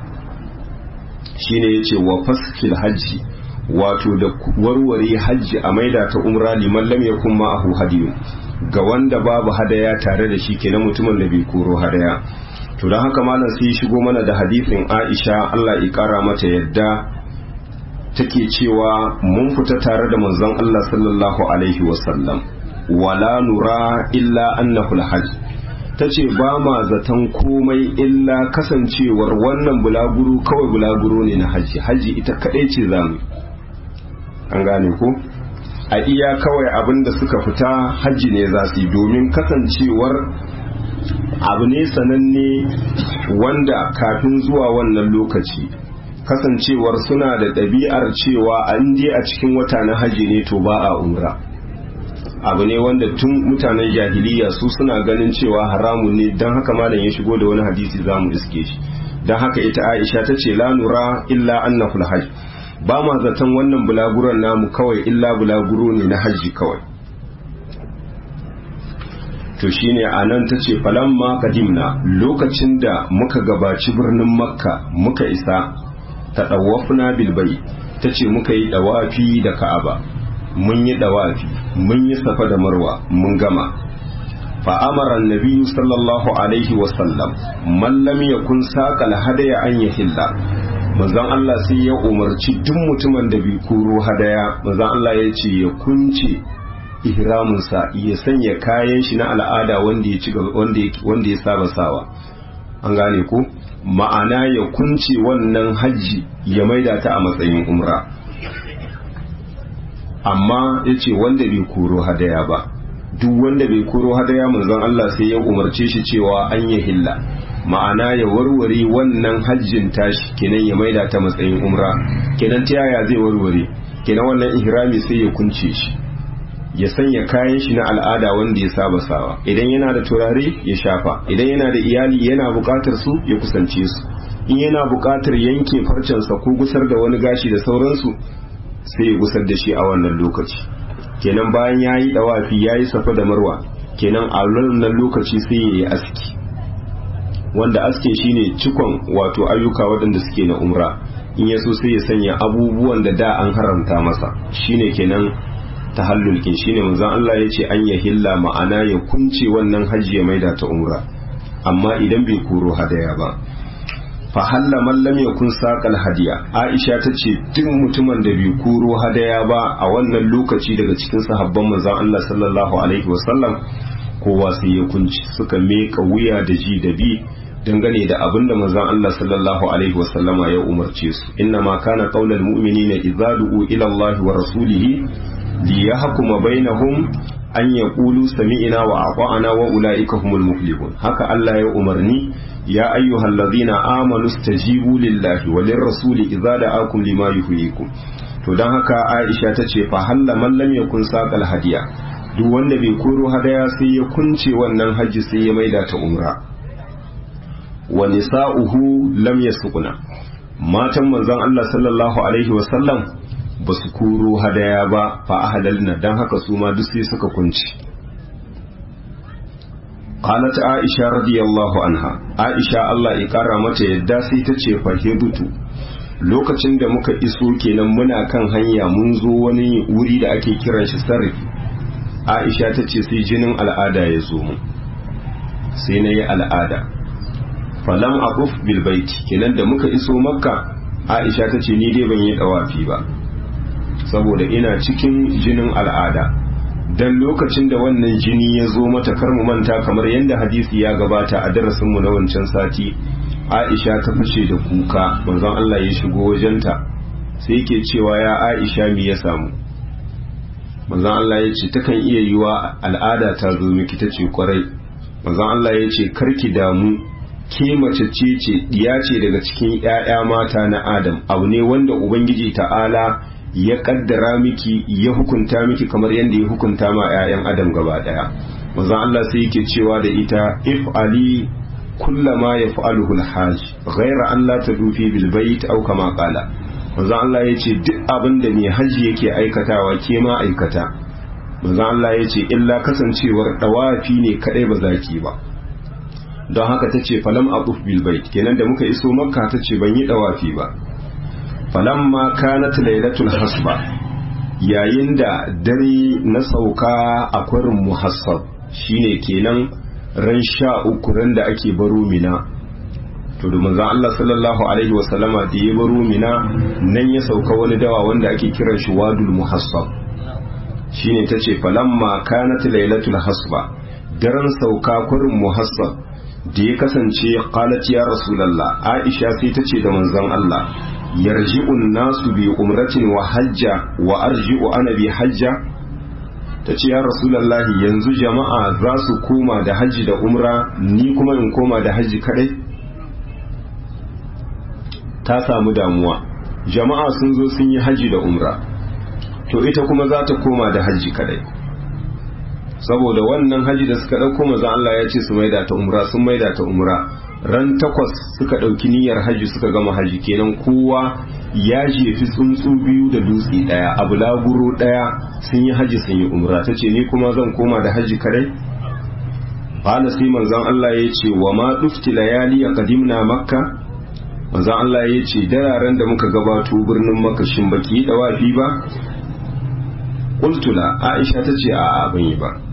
A: shine yace wa faskil hajji wato da warware hajji a maida ta umra liman lam yakun ma'ahu hadiyu ga wanda babu hadaya tare da shi kenan mutumin da bai koro hadaya to don haka malam sai shigo mana da hadisin Aisha Allah ya kara mata yadda take cewa mun fita tare da manzon Allah sallallahu alaihi wasallam wala nura illa annahu alhajj tace ba ma zaton komai illa kasancewar wannan bulaguro kawai bulaguro ne na haji haji ita kadai ce zamu an gane ko a iya kawai abinda suka fita haji ne za su yi domin kasancewar abu ne sananne wanda kafin zuwa wannan lokaci kasancewar suna da ɗabi'ar cewa an je a cikin wata na haji ne to ba a umra abu ne wanda tun mutanen jahiliya su suna ganin cewa haramun ne don haka malam ya shigo da wani hadisi za mu iske shi don haka ita aisha ta ce la nura illa annahul hajj ba ma zaton wannan bulaguran namu kawai illa bulaguro ne na hajji kawai to shine anan ta ce falamma kadimna lokacin da muka gabaci birnin makka muka isa ta ɗawafuna bilbai ta ce muka yi ɗawafi da ka'aba mun yi ɗawafi mun yi safa da marwa mun gama fa'amara nabiyu sallallahu alaihi wasallam mallam ya kun saƙal hadaya an ya hilla manzon Allah sai ya umarci duk mutumin da bai koro hadaya manzon Allah ya ce ya kunce ihraminsa ya sanya kayan shi na al'ada wanda ya ci wanda ya saba sawa an gane ko ma'ana ya kunce wannan hajji ya maida ta a matsayin umra amma ya ce wanda bai koro hadaya ba duk wanda bai koro hadaya manzon Allah sai ya umarce shi cewa an yi hilla ma'ana ya warware wannan hajjin tashi kenan ya maida ta matsayin umra kenan ta yaya zai warware kenan wannan ihrami sai ya kunce shi ya sanya kayan shi na al'ada wanda ya saba sawa idan yana da turare ya shafa idan yana da iyali yana buƙatar su ya kusance su in yana buƙatar yanke farcensa ko gusar da wani gashi da sauransu sai ya gusar da shi a wannan lokaci kenan bayan ya yi ɗawafi ya yi safa da marwa kenan a wannan lokaci sai ya yi aski wanda aske shine cikon wato ayyuka waɗanda suke na umra in ya so sai ya sanya abubuwan da da an haramta masa shine kenan tahallul kin shine manzon Allah ya ce an ya hilla ma'ana ya kunce wannan hajji ya maida ta umra amma idan bai koro hadaya ba fa halla man lam yakun saqal hadiya Aisha ta ce duk mutumin da bai koro hadaya ba a wannan lokaci daga cikin sahabban manzon Allah sallallahu alaihi wasallam kowa sai ya kunci suka meka wuya da ji da bi dangane da abin da manzon Allah sallallahu alaihi wasallama ya umarce su inna ma kana qaulal mu'minina idza du'u ila Allah wa rasulihi liyahkuma bainahum an yaqulu sami'na wa ata'na wa ulaika humul muflihun haka Allah ya umarni ya ayyuhallazina amanu stajibu lillahi wa lirrasuli idza da'akum lima yuhyikum to dan haka Aisha tace fa halla man lam yakun saqal hadiya duk wanda bai koro hadaya sai ya kunce wannan hajji sai ya maida ta umra wa nisa'uhu lam yasquna matan manzon Allah sallallahu alaihi wa sallam ba su koro hadaya ba fa ahlalna dan haka su ma duk sai suka kunci qalat aisha radiyallahu anha aisha Allah ya kara mata yadda sai ta ce fahibutu lokacin da muka iso kenan muna kan hanya mun zo wani wuri da ake kiran shi sarri aisha ta ce sai jinin al'ada ya zo mu sai na yi al'ada falam aquf bil baiti kenan da muka iso makka aisha ta ce ni dai ban yi dawafi ba saboda ina cikin jinin al'ada dan lokacin da wannan jini ya zo mata kar mu manta kamar yadda hadisi ya gabata a darasinmu na wancan sati Aisha ta fashe da kuka manzon Allah ya shigo wajenta sai yake cewa ya Aisha me ya samu manzon Allah ya ce takan iya yiwa al'ada ta zo miki ta ce kwarai manzon Allah ya ce karki damu ke mace ce ce diya ce daga cikin ƴaƴa mata na Adam abu ne wanda ubangiji ta'ala ya kaddara miki ya hukunta miki kamar yadda ya hukunta ma 'ya'yan adam gaba daya manzon Allah sai yake cewa da ita if ali kullama yaf'aluhu al-hajj ghayra an la tadufi bil bayt aw kama qala manzon Allah yace duk abin da mai haji yake aikatawa ke ma aikata manzon Allah yace illa kasancewar dawafi ne kadai ba zaki ba don haka tace falam aquf bil bayt kenan da muka iso makka tace ban yi dawafi ba falamma kanat lailatul hasba yayin da dare na sauka a kwarin muhassab shine kenan ran sha uku ran da ake baro mina to da manzon Allah sallallahu alaihi wasallama da ya baro mina nan ya sauka wani dawa wanda ake kiran shi wadul muhassab shine tace falamma kanat lailatul hasba daren sauka kwarin muhassab da ya kasance qalat ya rasulullah aisha sai tace da manzon Allah yarji'un nasu bi umratin wa hajja wa arji'u ana bi hajja ta ce ya rasulallahi yanzu jama'a za su koma da hajji da umra ni kuma in koma da hajji kadai ta samu damuwa jama'a sun zo sun yi hajji da umra to ita kuma za ta koma da hajji kadai saboda wannan hajji da suka ɗauko maza Allah ya ce su maida ta umra sun maida ta umra ran takwas suka ɗauki niyyar hajji suka gama hajji kenan kowa ya jefi tsuntsu biyu da dutse ɗaya a bulaguro ɗaya sun yi hajji sun yi umra ta ce ni kuma zan koma da hajji kadai Bala sai manzon Allah ya ce wa ma dufti layali a kadimna makka manzon Allah ya ce dararen da muka gabato birnin makka shin baki yi dawafi ba Kultula Aisha ta ce a ban yi ba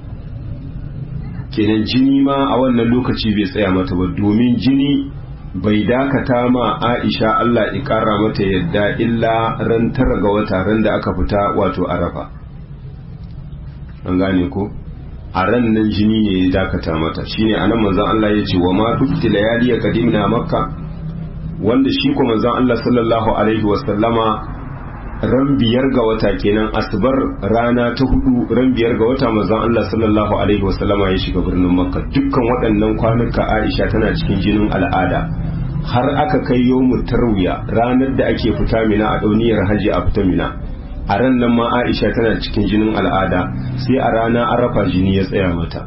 A: kenan jini ma a wannan lokaci bai tsaya mata ba domin jini bai dakata ma Aisha Allah ya kara mata yadda illa ran tara ga wata ran da aka fita wato arafa an gane ko a ran nan jini ne ya dakata mata shine anan manzon Allah ya ce wa ma dukti layali qadimna makka wanda shi ko manzon Allah sallallahu alaihi wasallama ran biyar ga wata kenan asbar rana ta hudu ran biyar ga wata manzon Allah sallallahu alaihi wasallama ya shiga birnin Makka dukkan waɗannan kwanuka Aisha tana cikin jinin al'ada har aka kai yawmut tarwiya ranar da ake fita mina a dauniyar haji a fita mina a ran nan ma Aisha tana cikin jinin al'ada sai a rana arafa jini ya tsaya mata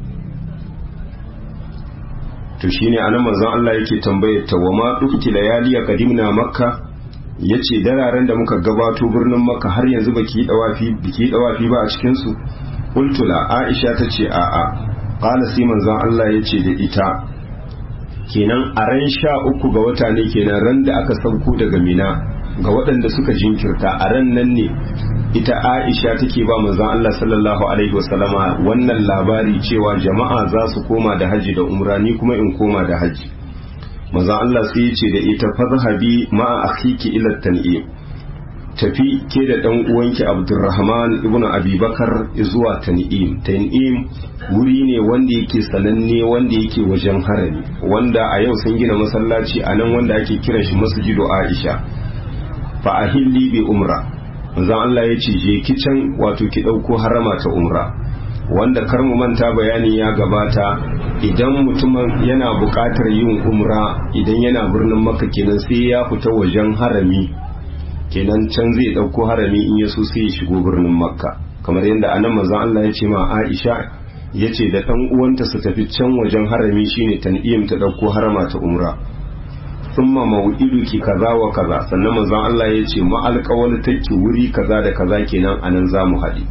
A: to shine anan manzon Allah yake tambayar ta wa ma dukki layali qadimna makka ya ce dararen da muka gabato birnin maka har yanzu baki dawafi biki dawafi ba a cikinsu ultula aisha ta ce a'a qala sai manzon Allah ya ce da ita kenan a ran sha uku ga wata ne kenan ran da aka sauko daga mina ga waɗanda suka jinkirta a ran nan ne ita aisha take ba manzon Allah sallallahu alaihi wasallama wannan labari cewa jama'a za su koma da haji da umra ni kuma in koma da haji manzon Allah sai ya ce da ita fazhabi ma'a akhiki ila tan'im tafi ke da dan uwanki Abdurrahman ibn Abi Bakar zuwa tan'im tan'im wuri ne wanda yake sananne wanda yake wajen harami wanda a yau sun gina masallaci a nan wanda ake kiran shi masjidu Aisha fa ahilli bi umra manzon Allah ya ce je ki can wato ki dauko harama ta umra wanda kar mu manta bayani ya gabata idan mutumin yana buƙatar yin umra idan yana birnin makka kenan sai ya fita wajen harami kenan can zai ɗauko harami in ya so sai ya shigo birnin makka kamar yadda anan manzon Allah ya ce ma Aisha ya ce da ɗan uwanta su tafi can wajen harami shine tan'im ta ɗauko harama ta umra thumma maw'iduki kaza wa kaza sannan manzon Allah ya ce ma alƙawal take wuri kaza da kaza kenan anan za mu haɗe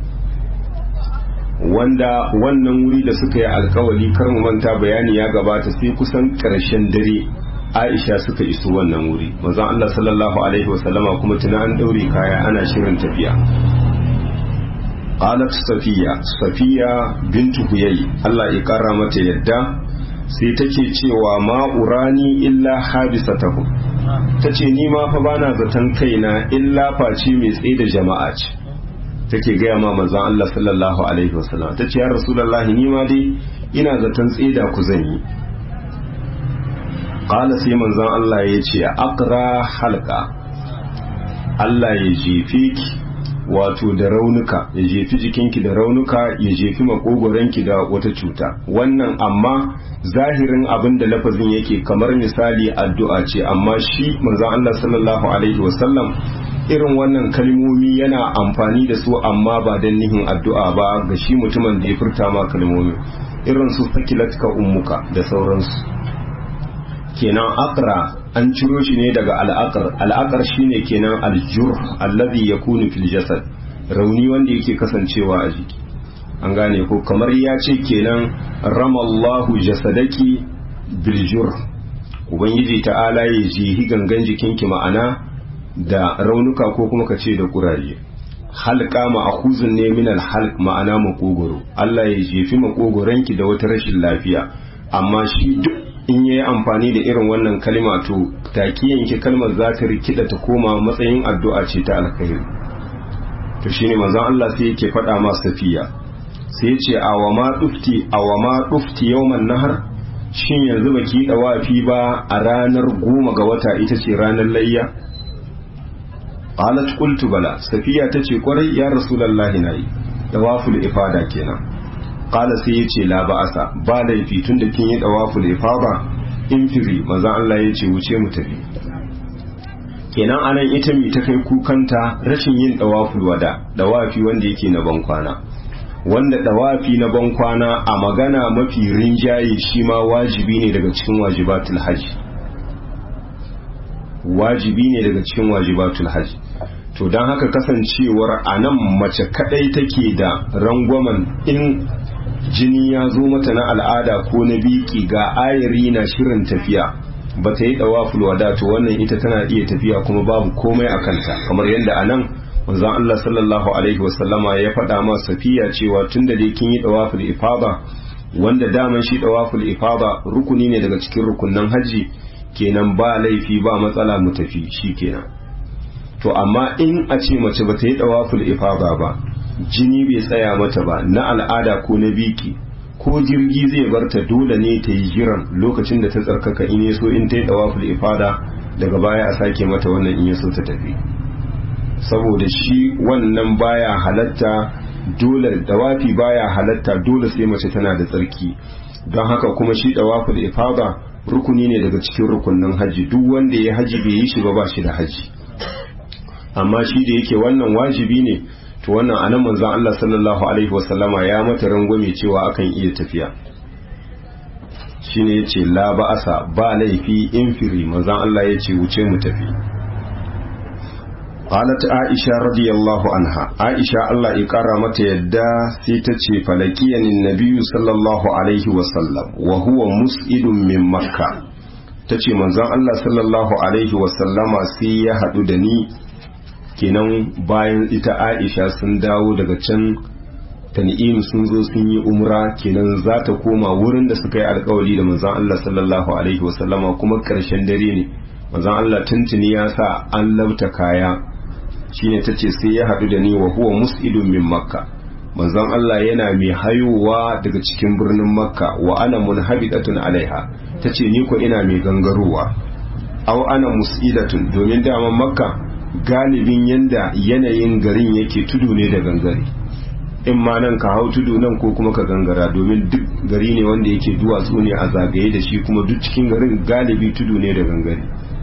A: wanda wannan wuri da suka yi alkawali kar mu manta bayani ya gabata sai kusan ƙarshen dare Aisha suka iso wannan wuri manzon Allah sallallahu alaihi wasallama kuma tuna an daure kaya ana shirin tafiya qalat safiya safiya bintu huyay Allah ya kara mata yadda sai take cewa ma urani illa habisatahu tace ni ma fa bana zaton kaina illa face mai tsaye da jama'a ce take gaya ma manzon Allah sallallahu alaihi wasallam ta ce ya rasulullahi ni ma dai ina zaton tsida ku zan yi qala sai manzon Allah ya ce aqra halqa Allah ya jefe ki wato da raunuka ya jefi jikinki da raunuka ya jefi makogoranki da wata cuta wannan amma zahirin abin da lafazin yake kamar misali addu'a ce amma shi manzon Allah sallallahu alaihi wasallam irin wannan kalmomi yana amfani da su amma ba don nihin addu'a ba ga shi mutumin da ya furta ma kalmomi irin su sakilatka ummuka da sauransu kenan akra an ciro shi ne daga al'aqar al'aqar shine kenan aljur allazi yakunu fil jasad rauni wanda yake kasancewa a jiki an gane ko kamar ya ce kenan ramallahu jasadaki bil jur ubangiji ta'ala ya jihi gangan jikinki ma'ana da raunuka ko kuma ka ce da kuraje halka ma'khuzun ne min al-halq ma'ana makogoro Allah ya jefi makogoranki da wata rashin lafiya amma shi duk in yayi amfani da irin wannan kalma to taki yanke kalmar za ta rikida ta koma matsayin addu'a ce ta alkhairi to shine manzon Allah sai yake faɗa ma safiya sai ya ce awama dufti awama dufti yawman nahar shin yanzu baki dawafi ba a ranar goma ga wata ita ce ranar layya qalat qultu bala safiya tace kwarai ya rasulullahi nayi dawaful ifada kenan qala sai yace la ba'asa ba laifi tunda kin yi dawaful ifada in firi manzo Allah yace wuce mu tafi kenan anan ita mi ta kai kukanta rashin yin dawaful wada dawafi wanda yake na bankwana wanda dawafi na bankwana a magana mafi rinjaye shi ma wajibi ne daga cikin wajibatul hajji wajibi ne daga cikin wajibatul hajji to don haka kasancewar a nan mace kadai take da rangwamen in jini ya zo mata na al'ada ko na biki ga ayari na shirin tafiya ba ta yi dawaful wada to wannan ita tana iya tafiya kuma babu komai a kanta kamar yadda a nan manzon Allah sallallahu alaihi wasallama ya faɗa ma safiya cewa tun da dai kin yi dawaful ifada wanda daman shi dawaful ifada rukuni ne daga cikin rukunnan haji kenan ba laifi ba matsala mu tafi shi kenan to amma in a ce mace ba ta yi dawaful ifada ba jini bai tsaya mata ba na al'ada ko na biki ko jirgi zai bar ta dole ne ta yi jiran lokacin da ta tsarkaka in so in ta yi dawaful ifada daga baya a sake mata wannan in so ta tafi saboda shi wannan baya halatta dole dawafi baya halatta dole sai mace tana da tsarki don haka kuma shi dawaful ifada rukuni ne daga cikin rukunin haji duk wanda ya haji bai yi shi ba ba shi da haji amma shi da yake wannan wajibi ne to wannan anan manzon Allah sallallahu alaihi wasallama ya mata rangwame cewa akan iya tafiya shine yace la ba'asa ba laifi infiri manzon Allah yace wuce mu tafi qalat aisha radiyallahu anha aisha Allah ya kara mata yadda sai ta ce falakiyani nabiyyu sallallahu alaihi wasallam wa huwa mus'idun min makka tace manzon Allah sallallahu alaihi wasallama sai ya hadu da ni kenan bayan ita aisha sun dawo daga can tan'im sun zo sun yi umra kenan za ta koma wurin da suka yi alkawari da manzon Allah sallallahu alaihi wasallama kuma karshen dare ne manzon Allah tuntuni ya sa an lauta kaya shine tace sai ya hadu da ni wa huwa mus'idun min makka manzon Allah yana mai hayowa daga cikin birnin makka wa ana munhabidatun alaiha tace ni ko ina mai gangarowa aw ana mus'idatun domin daman makka galibin yanda yanayin garin yake tudu ne da gangare in ma nan ka hau tudu nan ko kuma ka gangara domin duk gari ne wanda yake duwatsu ne a zagaye da shi kuma duk cikin garin galibi tudu ne da gangare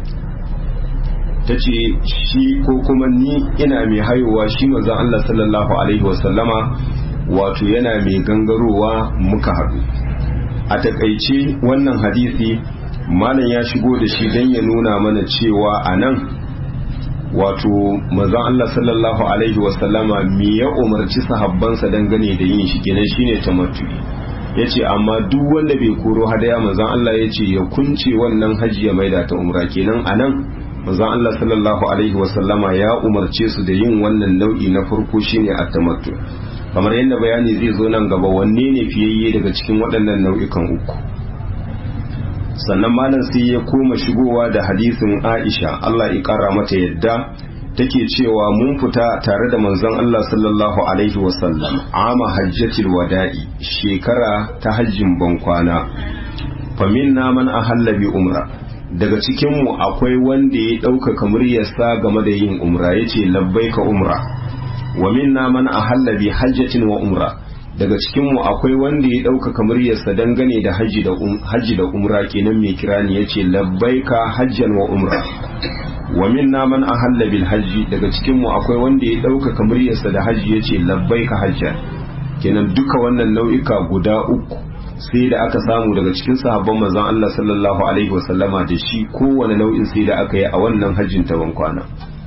A: ta ce shi ko kuma ni ina mai haihuwa shi manzon Allah sallallahu alaihi wasallama wato yana mai gangarowa muka haɗu a takaice wannan hadisi malam ya shigo da shi don ya nuna mana cewa a nan wato manzon Allah sallallahu alaihi wasallama me ya umarci sahabbansa dangane da yin shi kenan shine tamattu yace amma duk wanda bai koro hadaya manzon Allah yace ya kunce wannan haji ya maida ta umra kenan anan manzon Allah sallallahu alaihi wasallama ya umarce su da yin wannan nau'i na farko shine at-tamattu kamar yadda bayani zai zo nan gaba wanne ne fiyayye daga cikin waɗannan nau'ikan uku sannan malam sai ya koma shigowa da hadisin Aisha Allah ya kara mata yadda take cewa mun fita tare da manzon Allah sallallahu alaihi wasallam ama hajjatil wada'i shekara ta hajjin bankwana faminna man ahalla bi umra daga cikinmu akwai wanda ya ɗaukaka muryarsa game da yin umra yace labbaika umra wa minna man ahalla bi hajjatin wa umra daga cikinmu akwai wanda ya ɗaukaka muryarsa dangane da hajji da hajji da umra kenan mai kirani yace labbaika hajjan wa umra wa minna man ahalla bil hajji daga cikinmu akwai wanda ya ɗaukaka muryarsa da hajji yace labbaika hajjan kenan duka wannan nau'ika guda uku sai da aka samu daga cikin sahabban manzon Allah sallallahu alaihi wasallama da shi kowane nau'in sai da aka yi a wannan hajjin ta bankwana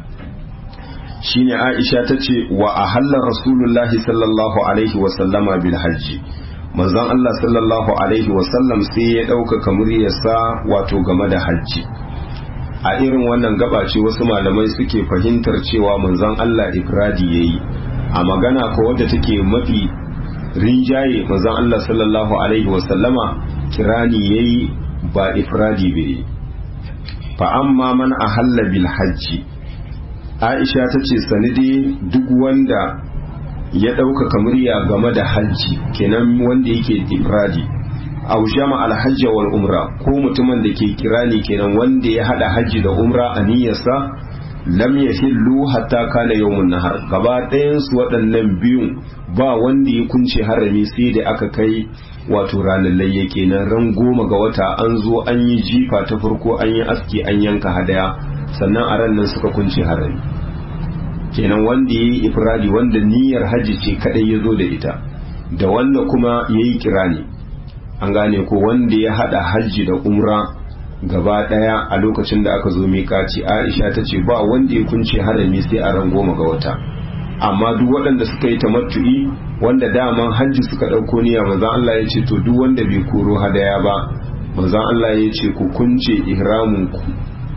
A: shine Aisha ta ce wa ahalla rasulullahi sallallahu alaihi wasallama bil hajji manzon Allah sallallahu alaihi wasallam sai ya ɗaukaka muryarsa wato game da hajji a irin wannan gaba ce wasu malamai suke fahimtar cewa manzon Allah ifradi yayi a magana ko wadda take mafi rinjaye manzon Allah sallallahu alaihi wasallama kirani yayi ba ifradi bai fa amma man ahalla bil hajji Aisha ta ce sanidi duk wanda ya ɗaukaka murya game da hajji kenan wanda yake ifradi aw jama al hajja wal umra ko mutumin da ke kirani kenan wanda ya hada hajji da umra a niyyarsa lam yahillu hatta kana yawmun nahar gaba ɗayan su waɗannan biyun ba wanda ya kunce harami sai da aka kai wato ranar layya kenan ran goma ga wata an zo an yi jifa ta farko an yi aski an yanka hadaya sannan a ran nan suka kunce harami kenan wanda ya yi ifradi wanda niyyar hajji ce kadai ya zo da ita da wanda kuma ya yi kirani an gane ko wanda ya hada hajji da umra gaba daya a lokacin da aka zo miƙaci aisha ta ce ba wanda ya kunce harami sai a ran goma ga wata amma duk waɗanda suka yi tamattu'i wanda daman hajji suka ɗauko niyya manzon Allah ya ce to duk wanda bai koro hadaya ba manzon Allah ya ce ku kunce ihramin ku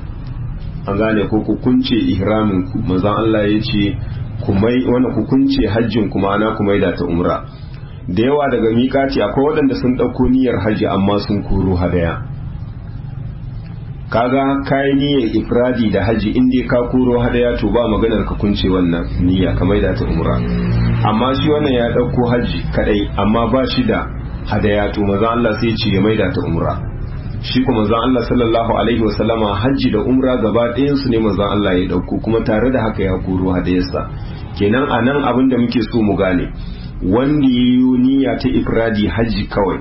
A: an gane ko ku kunce ihramin ku manzon Allah ya ce ku mai wani ku kunce hajjin ku ma'ana ku maida ta umra da yawa daga miƙaci akwai waɗanda sun ɗauko niyyar hajji amma sun koro hadaya kaga kayi niyyar ifradi da haji in dai ka koro hadaya to ba maganar ka kunce wannan niyya ka maida ta umra amma shi wannan ya dauko haji kadai amma ba shi da hadaya to manzon Allah sai ce ya maida ta umra shi kuma manzon Allah sallallahu alaihi wasallama haji da umra gaba ɗayan su ne manzon Allah ya dauko kuma tare da haka ya koro hadayarsa kenan anan abin da muke so mu gane wanda yayi niyya ta ifradi haji kawai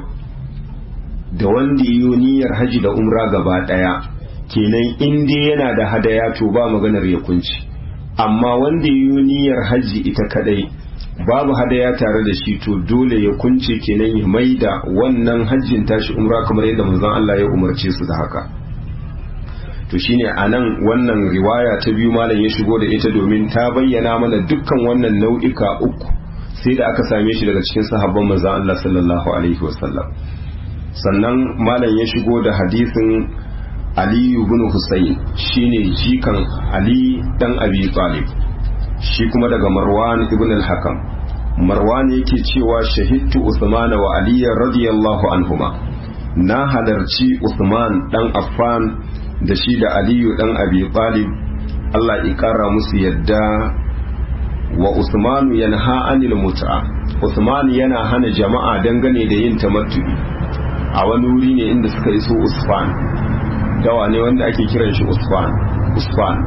A: da wanda yayi niyyar haji da umra gaba ɗaya kenan in dai yana da hadaya to ba maganar ya kunci amma wanda yi niyyar hajji ita kadai babu hadaya tare da shi to dole ya kunce kenan ya maida wannan hajjin tashi umra kamar yadda manzon Allah ya umarce su da haka to shine anan wannan riwaya ta biyu malam ya shigo da ita domin ta bayyana mana dukkan wannan nau'ika uku sai da aka same shi daga cikin sahabban manzon Allah sallallahu alaihi wasallam sannan malam ya shigo da hadisin aliyu bin Hussein shine jikan Ali dan Abi Talib shi kuma daga Marwan ibn al-Hakam Marwan yake cewa shahidtu Usman wa Ali radiyallahu anhuma na halarci Usman dan Affan da shi da Aliyu dan Abi Talib Allah ya kara musu yadda wa Usmanu yanha anil mut'a Usman yana hana jama'a dangane da yin tamattu'i a wani wuri ne inda suka iso Usfan dawa ne wanda ake kiran shi usfan usfan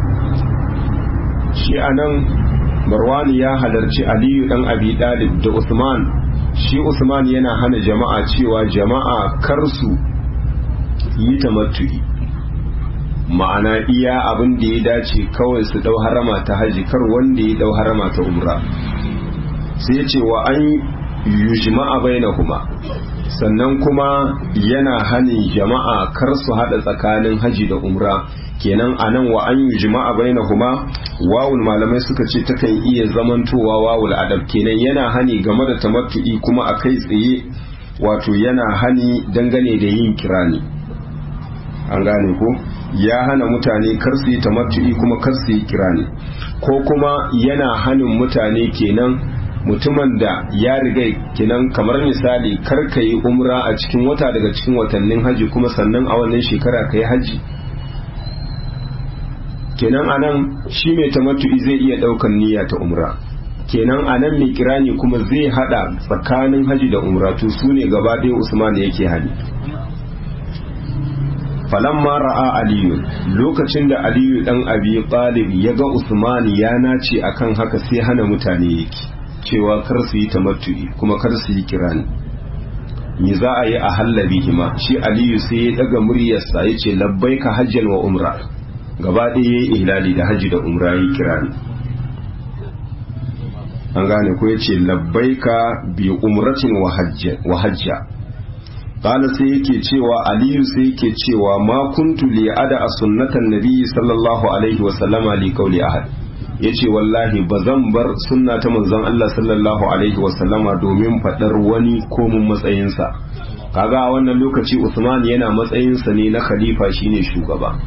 A: shi anan marwani ya halarci aliyu dan abi dalib da usman shi usman yana hana jama'a cewa jama'a kar su yi tamattu'i ma'ana iya abin da ya dace kawai su dau harama ta haji kar wanda ya dau harama ta umra sai ya ce wa an yujma'a bainahuma sannan kuma yana hanin jama'a kar su hada tsakanin haji da umra kenan anan wa an yi jima'a bainahuma wawul malamai suka ce takan iya zamantowa wawul adab kenan yana hani game da tamattu'i kuma a kai tsaye wato yana hani dangane da yin kirani an gane ko ya hana mutane kar su yi tamattu'i kuma kar su yi kirani ko kuma yana hanin mutane kenan mutumin da ya riga kinan kamar misali kar ka yi umra a cikin wata daga cikin watannin haji kuma sannan a wannan shekara ka yi haji kenan anan shi mai tamattu'i zai iya daukan niyya ta umra kenan anan mai kirani kuma zai hada tsakanin haji da umra to su ne gaba ɗaya usman yake hali falamma ra'a aliyu lokacin da aliyu dan abi talib ya ga usman ya nace akan haka sai hana mutane yake cewa kar su yi tamattu'i kuma kar su yi kirani me za a yi a hallabi hima shi aliyu sai ya daga muryarsa ya ce labbaika hajjan wa umra gaba ɗaya ya yi ihlali da hajji da umra ya kirani an gane ko ya ce labbaika bi umratin wa hajja قال sai yake cewa aliyu sai yake cewa ma kuntu li ada a sunnatan nabi sallallahu alaihi wa sallama li qawli ahad yace wallahi bazan bar sunna ta manzon Allah sallallahu alaihi wa sallama domin fadar wani ko mun matsayinsa kaga a wannan lokaci Usman yana matsayinsa ne na khalifa shine shugaba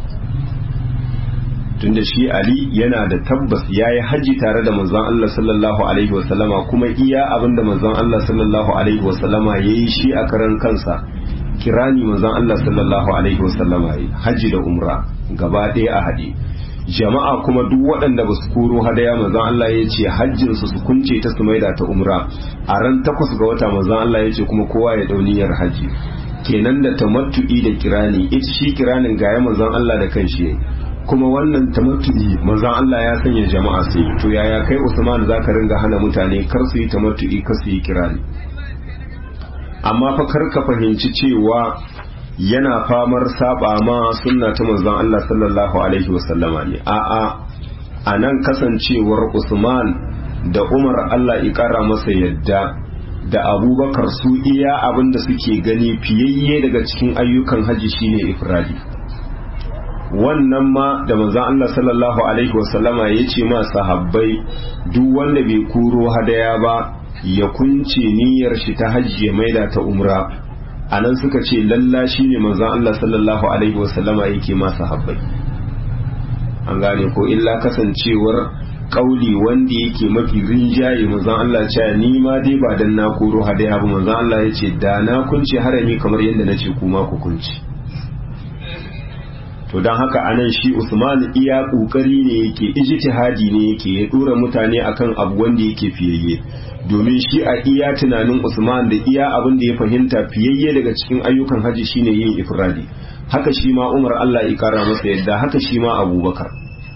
A: tunda shi Ali yana da tabbas yayi haji tare da manzon Allah sallallahu alaihi wasallama kuma iya abinda manzon Allah sallallahu alaihi wasallama yayi shi a karan kansa kirani manzon Allah sallallahu alaihi wasallama yayi haji da umra gaba ɗaya a hadi jama'a kuma duk waɗanda ba su koro hadaya manzon Allah ya ce hajjin su su kunce ta su maida ta umra a ran takwas ga wata manzon Allah ya ce kuma kowa ya dauniyar haji kenan da tamattu'i da kirani ita shi kiranin gaya manzon Allah da kanshi kuma wannan tamattu'i manzon Allah ya sanya jama'a sai to yaya kai Usman zaka ringa hana mutane kar su yi tamattu'i kar su yi kirani amma fa kar ka fahimci cewa yana famar saba ma sunna ta manzon Allah sallallahu alaihi wasallama ne a'a anan kasancewar Usman da Umar Allah ya kara masa yadda da Abubakar su iya abin da suke gani fiyayye daga cikin ayyukan haji shine ifradi wannan ma da manzon Allah sallallahu alaihi wasallama ya ce ma sahabbai duk wanda bai kuro hadaya ba ya kunce niyyar shi ta hajji ya maida ta umra anan suka ce lalla shine manzon Allah sallallahu alaihi wasallama yake ma sahabbai an gane ko illa kasancewar kauli wanda yake mafi rinjaye manzon Allah cewa ni ma dai ba dan na koro hadaya ba manzon Allah ya ce da na kunce harami kamar yadda na ce kuma ku kunce to don haka anan shi Usman iya kokari ne yake ijtihadi ne yake ya dora mutane akan abu wanda yake fiyayye domin shi a iya tunanin Usman da iya abin da ya fahimta fiyayye daga cikin ayyukan haji shine yin ifradi haka shi ma Umar Allah ya kara masa yadda haka shi ma Abubakar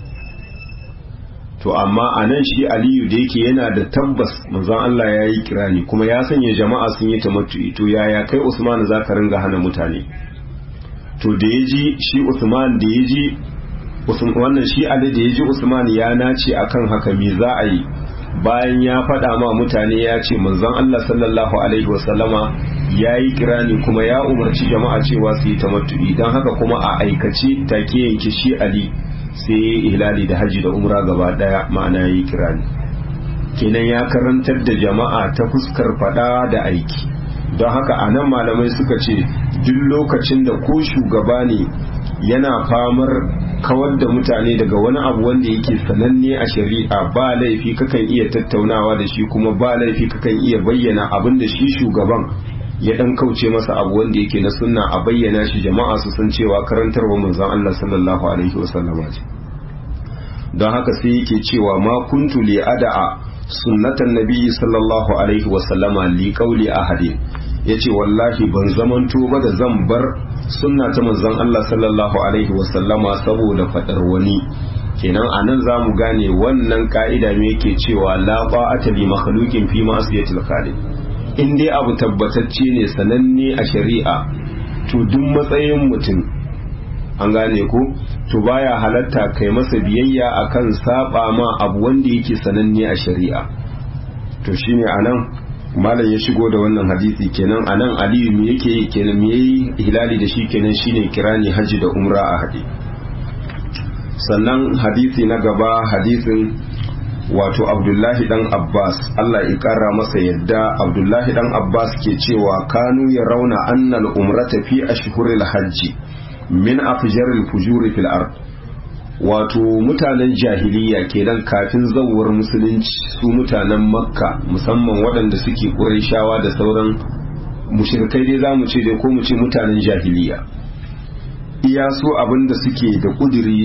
A: to amma anan shi Aliyu da yake yana da tabbas manzon Allah ya yi kirani kuma ya sanya jama'a sun yi tamattu to yaya kai Usman zaka ringa hana mutane to da ya ji shi Usman da ya ji wannan shi Ali da ya ji Usman ya nace akan haka me za a yi bayan ya faɗa ma mutane ya ce manzon Allah sallallahu alaihi wasallama ya yi kirani kuma ya umarci jama'a cewa su yi tamattu'i don haka kuma a aikace take yanke shi Ali sai ya yi ihlali da haji da umra gaba daya ma'ana ya yi kirani kenan ya karantar da jama'a ta fuskar faɗa da aiki don haka a nan malamai suka ce duk lokacin da ko shugaba ne yana famar kawar da mutane daga wani abu wanda yake sananne a shari'a ba laifi kakan iya tattaunawa da shi kuma ba laifi kakan iya bayyana abin da shi shugaban ya dan kauce masa abu wanda yake na sunna a bayyana shi jama'a su san cewa karantarwa manzon Allah sallallahu alaihi wasallama ce don haka sai yake cewa ma kuntu li ada'a sunnatan nabiyyi sallallahu alaihi wasallama li qawli ahadin yace wallahi ban zamanto ba da zan bar sunna ta manzon Allah sallallahu alaihi wasallama saboda fadar wani kenan anan zamu gane wannan ka'ida me yake cewa la ta'ata li makhluqin fi ma'siyatil khaliq in dai abu tabbatacce ne sananne a shari'a to duk matsayin mutum an gane ko to baya halatta kai masa biyayya akan saba ma abu wanda yake sananne a shari'a to shine anan malam ya shigo da wannan hadisi kenan anan aliyu me yake yi kenan me yayi hilali da shi kenan shine kirani haji da umra a hadi sannan hadisi na gaba hadisin wato abdullahi dan abbas allah ya kara masa yadda abdullahi dan abbas ke cewa kanu ya rauna annal umrata fi ashhuril hajji min afjaril fujuri fil ard wato mutanen jahiliya kenan kafin zawar musulunci su mutanen makka musamman waɗanda suke ƙurayshawa da sauran mushrikai dai zamu ce dai ko mu ce mutanen jahiliya iya so abinda suke da ƙudiri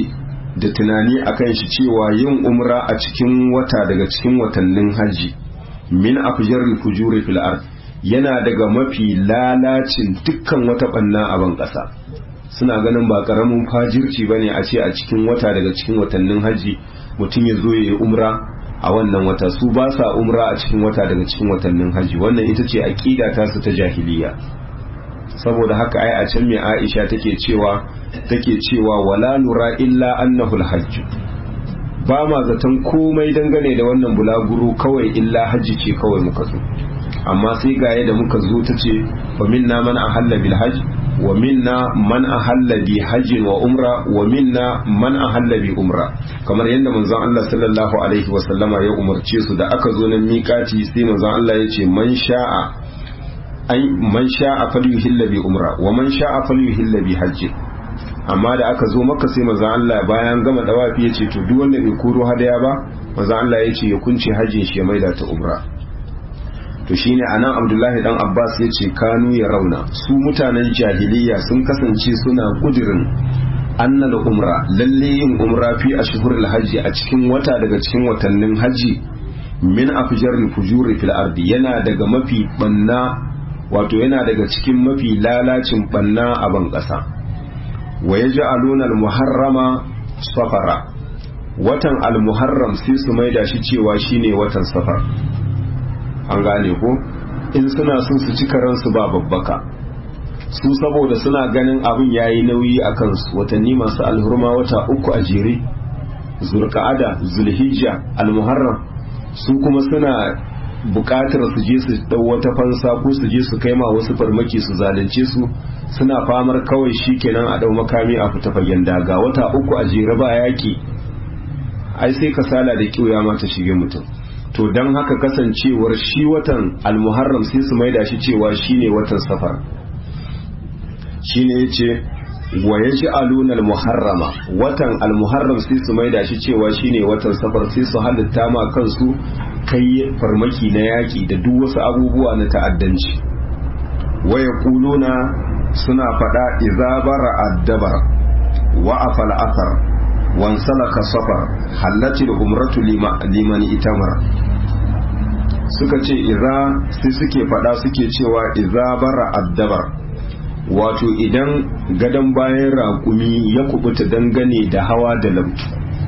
A: da tunani akan shi cewa yin umra a cikin wata daga cikin watannin hajji min afjaril fujuri fil ard yana daga mafi lalacin dukkan wata banna a ban ƙasa suna ganin ba karamin fajirci bane a ce a cikin wata daga cikin watannin hajji mutum ya zo ya yi umra a wannan wata su ba sa umra a cikin wata daga cikin watannin hajji wannan ita ce aqida ta su ta jahiliya saboda haka ai a can mai Aisha take cewa take cewa wala nura illa annahu alhajj ba ma zaton komai dangane da wannan bulaguro kawai illa hajji ce kawai muka zo amma sai gaye da muka zo ta ce wa minna man ahalla bil hajj wa minna man ahalla bi hajjin wa umra wa minna man ahalla bi umra kamar yadda manzon Allah sallallahu alaihi wa sallama ya umarce su da aka zo nan miƙati sai manzon Allah ya ce man sha'a ai man sha'a falyuhilla bi umra wa man sha'a falyuhilla bi hajji amma da aka zo maka sai manzon Allah bayan gama dawafi ya ce to duk wanda bai koro hadaya ba manzon Allah ya ce ya kunce hajjin shi ya maida ta umra to shine anan abdullahi dan abbas ya ce kanu ya rauna su mutanen jahiliya sun kasance suna kudirin annal umra lalle yin umra fi ashhurul hajji a cikin wata daga cikin watannin hajji min afjaril fujuri fil ardi yana daga mafi banna wato yana daga cikin mafi lalacin banna a ban kasa wa yaj'aluna al muharrama safara watan al muharram sai su maida shi cewa shine watan safar an gane ko in suna son su ci karansu ba babbaka su saboda suna ganin abin yayi nauyi a kansu watanni masu alhurma wata uku a jere zulqa'ada zulhijja almuharram su kuma suna bukatar su je su dau wata fansa ko su je su kai ma wasu farmaki su zalunce su suna famar kawai shikenan a dau makami a fita fagen daga wata uku a jere ba yaki ai sai kasala da kiyoya ma ta shige mutum to don haka kasancewar shi watan almuharram sai su maida shi cewa shine watan safar shine yace wa yaj'aluna almuharrama watan almuharram sai su maida shi cewa shine watan safar sai su halitta ma kansu kai farmaki na yaki da duk wasu abubuwa na ta'addanci wa yaquluna suna fada idza bara addabar wa afal athar wansalaka safar hallati da umratu liman itamar suka ce iza sai suke fada suke cewa iza bara addabar wato idan gadon bayan raƙumi ya kubuta dangane da hawa da lamtu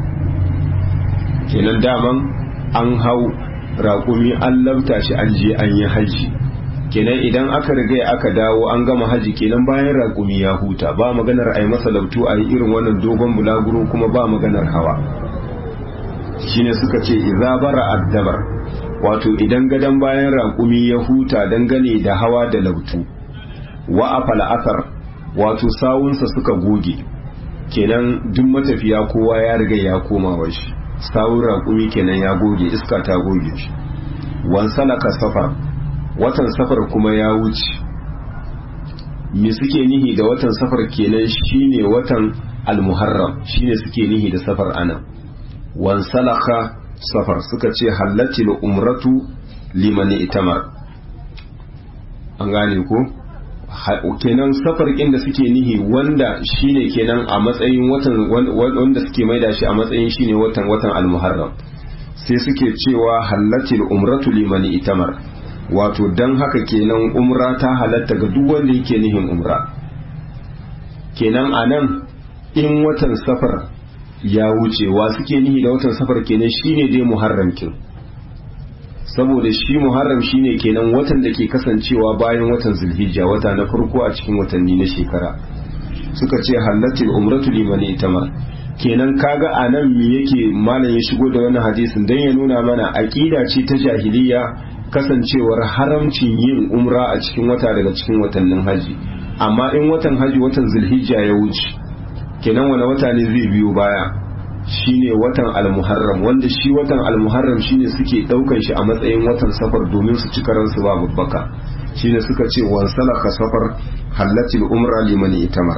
A: kenan daman an hau raƙumi an lamta shi an je an yi haji kenan idan aka riga aka dawo an gama haji kenan bayan raƙumi ya huta ba maganar a yi masa lautu a yi irin wannan dogon bulaguro kuma ba maganar hawa shine suka ce iza bara addabar wato idan gadon bayan raƙumi ya huta dangane da hawa da lautu wa afal asar wato sawunsa suka goge kenan duk matafiya kowa ya riga ya koma wa shi sawun raƙumi kenan ya goge iska ta goge shi wansalaka safar watan safar kuma ya wuce me suke nihi da watan safar kenan shine watan almuharram shine suke nihi da safar ana wansalaka safar suka ce hallatil umratu liman itamar an gane ko kenan safar da suke nihi wanda shine kenan a matsayin watan wanda suke maida shi a matsayin shine watan watan almuharram sai suke cewa hallatil umratu liman itamar wato don haka kenan umra ta halatta ga duk wanda yake nihin umra kenan a nan in watan safar ya wuce wa suke nihi da watan safar kenan shine dai muharram kin saboda shi muharram shine kenan watan da ke kasancewa bayan watan zulhijja wata na farko a cikin watanni na shekara suka ce halatul umratu liman itamar kenan kaga a nan me yake malam ya shigo da wannan hadisin dan ya nuna mana aqida ce ta jahiliya kasancewar haramcin yin umra a cikin wata daga cikin watannin haji amma in watan haji watan zulhijja ya wuce kenan wani wata ne zai biyo baya shine watan almuharram wanda shi watan almuharram shine suke daukan shi a matsayin watan safar domin su ci karansu ba babbaka shine suka ce wan salaka safar hallatil umra liman itamar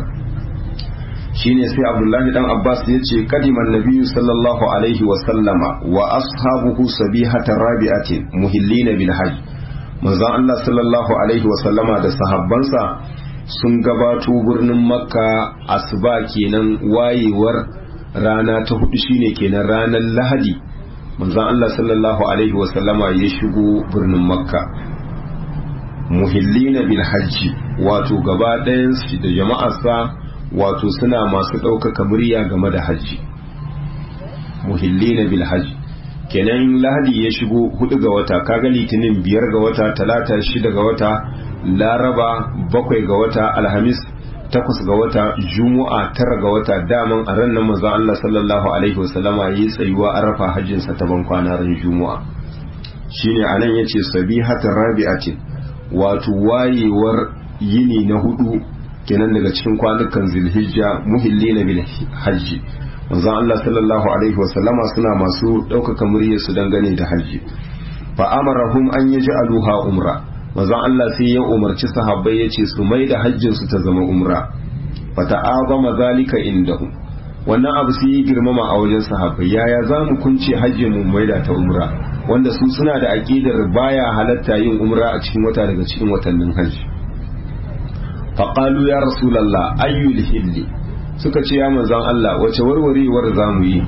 A: shine sai abdullahi dan abbas ya ce kadiman nabiyyu sallallahu alaihi wa sallama wa ashabuhu sabihata rabi'atin muhillina bil hajj manzon Allah sallallahu alaihi wa sallama da sahabbansa sun gabato birnin makka asuba kenan wayewar rana ta hudu shine kenan ranar lahadi manzon Allah sallallahu alaihi wasallama ya shigo birnin makka muhillina bil hajji wato gaba ɗayan su da jama'arsa wato suna masu ɗaukaka murya game da hajji muhillina bil hajji kenan lahadi ya shigo hudu ga wata kaga litinin biyar ga wata talata shida ga wata laraba bakwai ga wata alhamis takwas ga wata juma'a tara ga wata daman a ran nan manzon Allah sallallahu alaihi wasallama yi tsayuwa arafa hajjin sa ta ban kwana ran juma'a shine anan yace sabihatar rabi'atin wato wayewar yini na hudu kenan daga cikin kwanukan zilhijja muhillina bil hajji manzon Allah sallallahu alaihi wasallama suna masu ɗaukaka muryar su dangane da hajji fa amarahum an yaj'aluha umra manzon Allah sai ya umarci sahabbai yace su mai da hajjin su ta zama umra fa ta'azama zalika indahum wannan abu sai ya girmama a wajen sahabbai yaya za mu kunce hajjin mu mai da ta umra wanda su suna da aqidar baya halatta yin umra a cikin wata daga cikin watannin hajji faqalu ya rasulullah ayyul hilli suka ce ya manzon Allah wace warwarewar za mu yi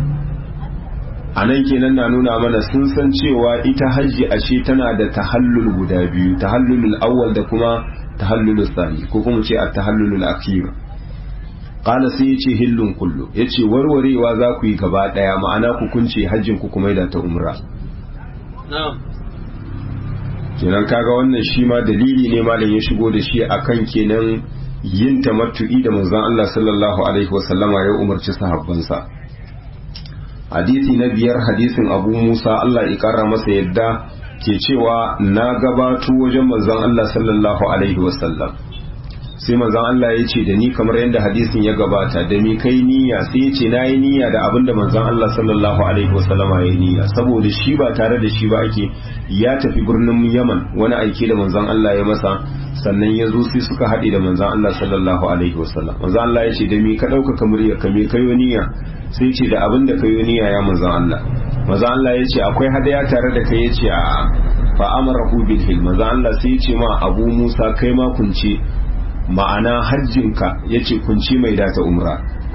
A: a nan kenan na nuna mana sun san cewa ita hajji ashe tana da tahallul guda biyu tahallulul awwal da kuma tahallulul sani ko kuma ce at-tahallulul akhir qala sai yace hillun kullu yace warwarewa za ku yi gaba daya ma'ana ku kunce hajjin ku kuma da ta umra
C: na'am
A: kenan kaga wannan shi ma dalili ne malam ya shigo da shi akan kenan yin tamattu'i da manzon Allah sallallahu alaihi wasallama ya umarci sahabbansa hadisi na biyar hadisin Abu Musa Allah ya kara masa yadda ke cewa na gabato wajen manzon Allah sallallahu alaihi wasallam sai manzon Allah ya ce da ni kamar yadda hadisin ya gabata da mi kai niyya sai ya ce na yi niyya da abin da manzon Allah sallallahu alaihi wasallama ya yi niyya saboda shi ba tare da shi ba ake ya tafi birnin Yaman wani aiki da manzon Allah ya masa sannan ya zo sai suka haɗe da manzon Allah sallallahu alaihi wasallam manzon Allah ya ce da mi ka ɗaukaka murya ka me kayo niyya sai ce da abin da kayo niyya ya manzon Allah manzon Allah ya ce akwai hadaya tare da kai ya ce a fa amarahu bil hil manzon Allah sai ya ce ma Abu Musa kai ma kunce ma'ana hajjinka ya ce kunci mai data umra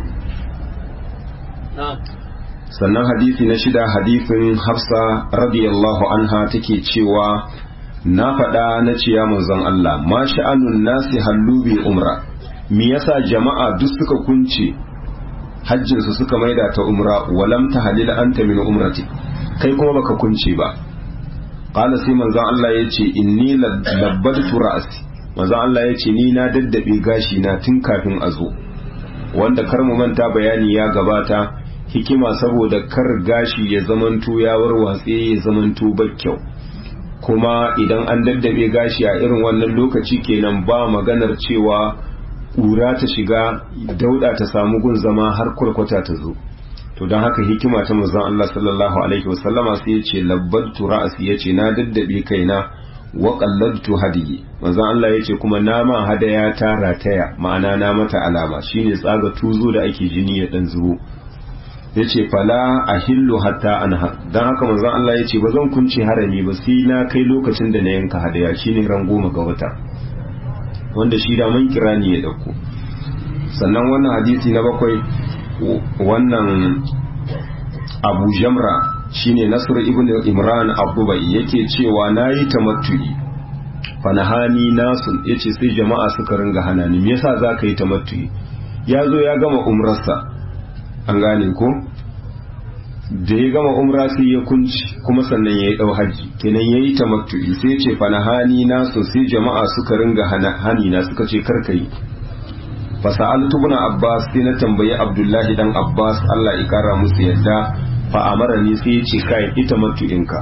A: sannan hadisi na shida hadisin hafsa radiyallahu anha take cewa na faɗa na ciya manzon Allah ma sha'anun nasi hallu bi umra me yasa jama'a duk suka kunce hajjinsu suka maida ta umra walam ta halil anta min umrati kai kuma baka kunce ba qala sai manzon Allah yace inni labbadtu ra'si manzo Allah ya ce ni na daddabe gashi na tun kafin a zo wanda kar mu manta bayani ya gabata hikima saboda kar gashi ya zamanto ya warwatse ya zamanto kyau kuma idan an daddabe gashi a irin wannan lokaci kenan ba maganar cewa ƙura ta shiga dauda ta samu gun zama har kwalkwata ta zo to don haka hikima ta manzon Allah sallallahu alaihi wasallama sai ya ce labbatu ra'asi ya ce na daddabe kaina wa qalladtu hadiyi manzon Allah yace kuma nama hadaya ta rataya ma'ana na mata alama shine tsaga tuzo da ake jini ya dan zubo yace fala ahillu hatta anha dan haka manzon Allah yace ba zan kunce harami ba sai na kai lokacin da na yanka hadaya shine ran goma ga wata wanda shi da man kirani ya dauko sannan wannan hadisi na bakwai wannan Abu Jamra shine Nasr ibn Imran Abubai yake cewa nayi tamattu'i fanahani nasun yace sai jama'a suka ringa hana ni me yasa zaka yi tamattu'i ya zo ya gama umrarsa an gane ko da ya gama umra sai ya kunci kuma sannan ya yi dau haji kenan yayi tamattu'i sai ya ce fanahani nasun sai jama'a suka ringa hani na suka ce karkai fasa'altu ibn Abbas sai na tambayi Abdullahi dan Abbas Allah ya kara musu yadda fa'amara ne sai ya ce kai ita matu'inka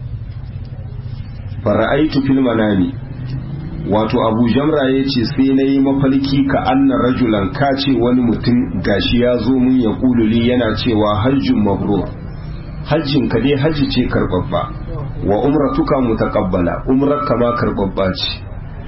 A: fara'aitu fil manami wato abu jamra ya ce sai na yi mafarki ka anna rajulan ka ce wani mutum gashi ya zo mun ya kululi yana cewa hajjin mabrur hajjin ka dai hajji ce karbabba wa umratuka mutaqabbala umrarka ma karbabba ce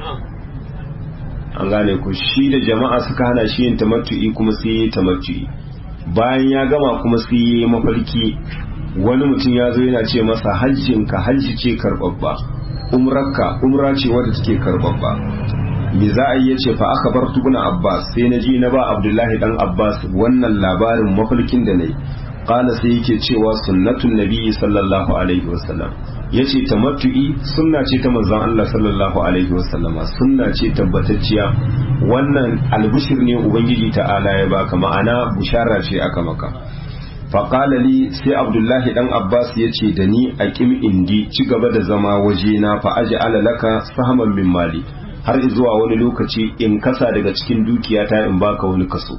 A: an gane ku shi da jama'a suka hana shi yin tamattu'i kuma sai yi tamattu'i bayan ya gama kuma sai yi mafarki wani mutum ya zo yana ce masa hajjinka hajji ce karbabba umrarka umra ce wadda take karbabba me za a yi yace fa aka bar tubuna abbas sai na ji na ba abdullahi dan abbas wannan labarin mafarkin da nayi qala sai yake cewa sunnatun nabiyyi sallallahu alaihi wasallam yace tamattu'i sunna ce ta manzon Allah sallallahu alaihi wasallam sunna ce tabbatacciya wannan albishir ne ubangiji ta'ala ya baka ma'ana bushara ce aka maka faƙala li sai abdullahi dan abbas ya ce da ni a ƙim indi ci gaba da zama waje na fa aji alalaka sahaman min mali har zuwa wani lokaci in kasa daga cikin dukiyata in baka wani kaso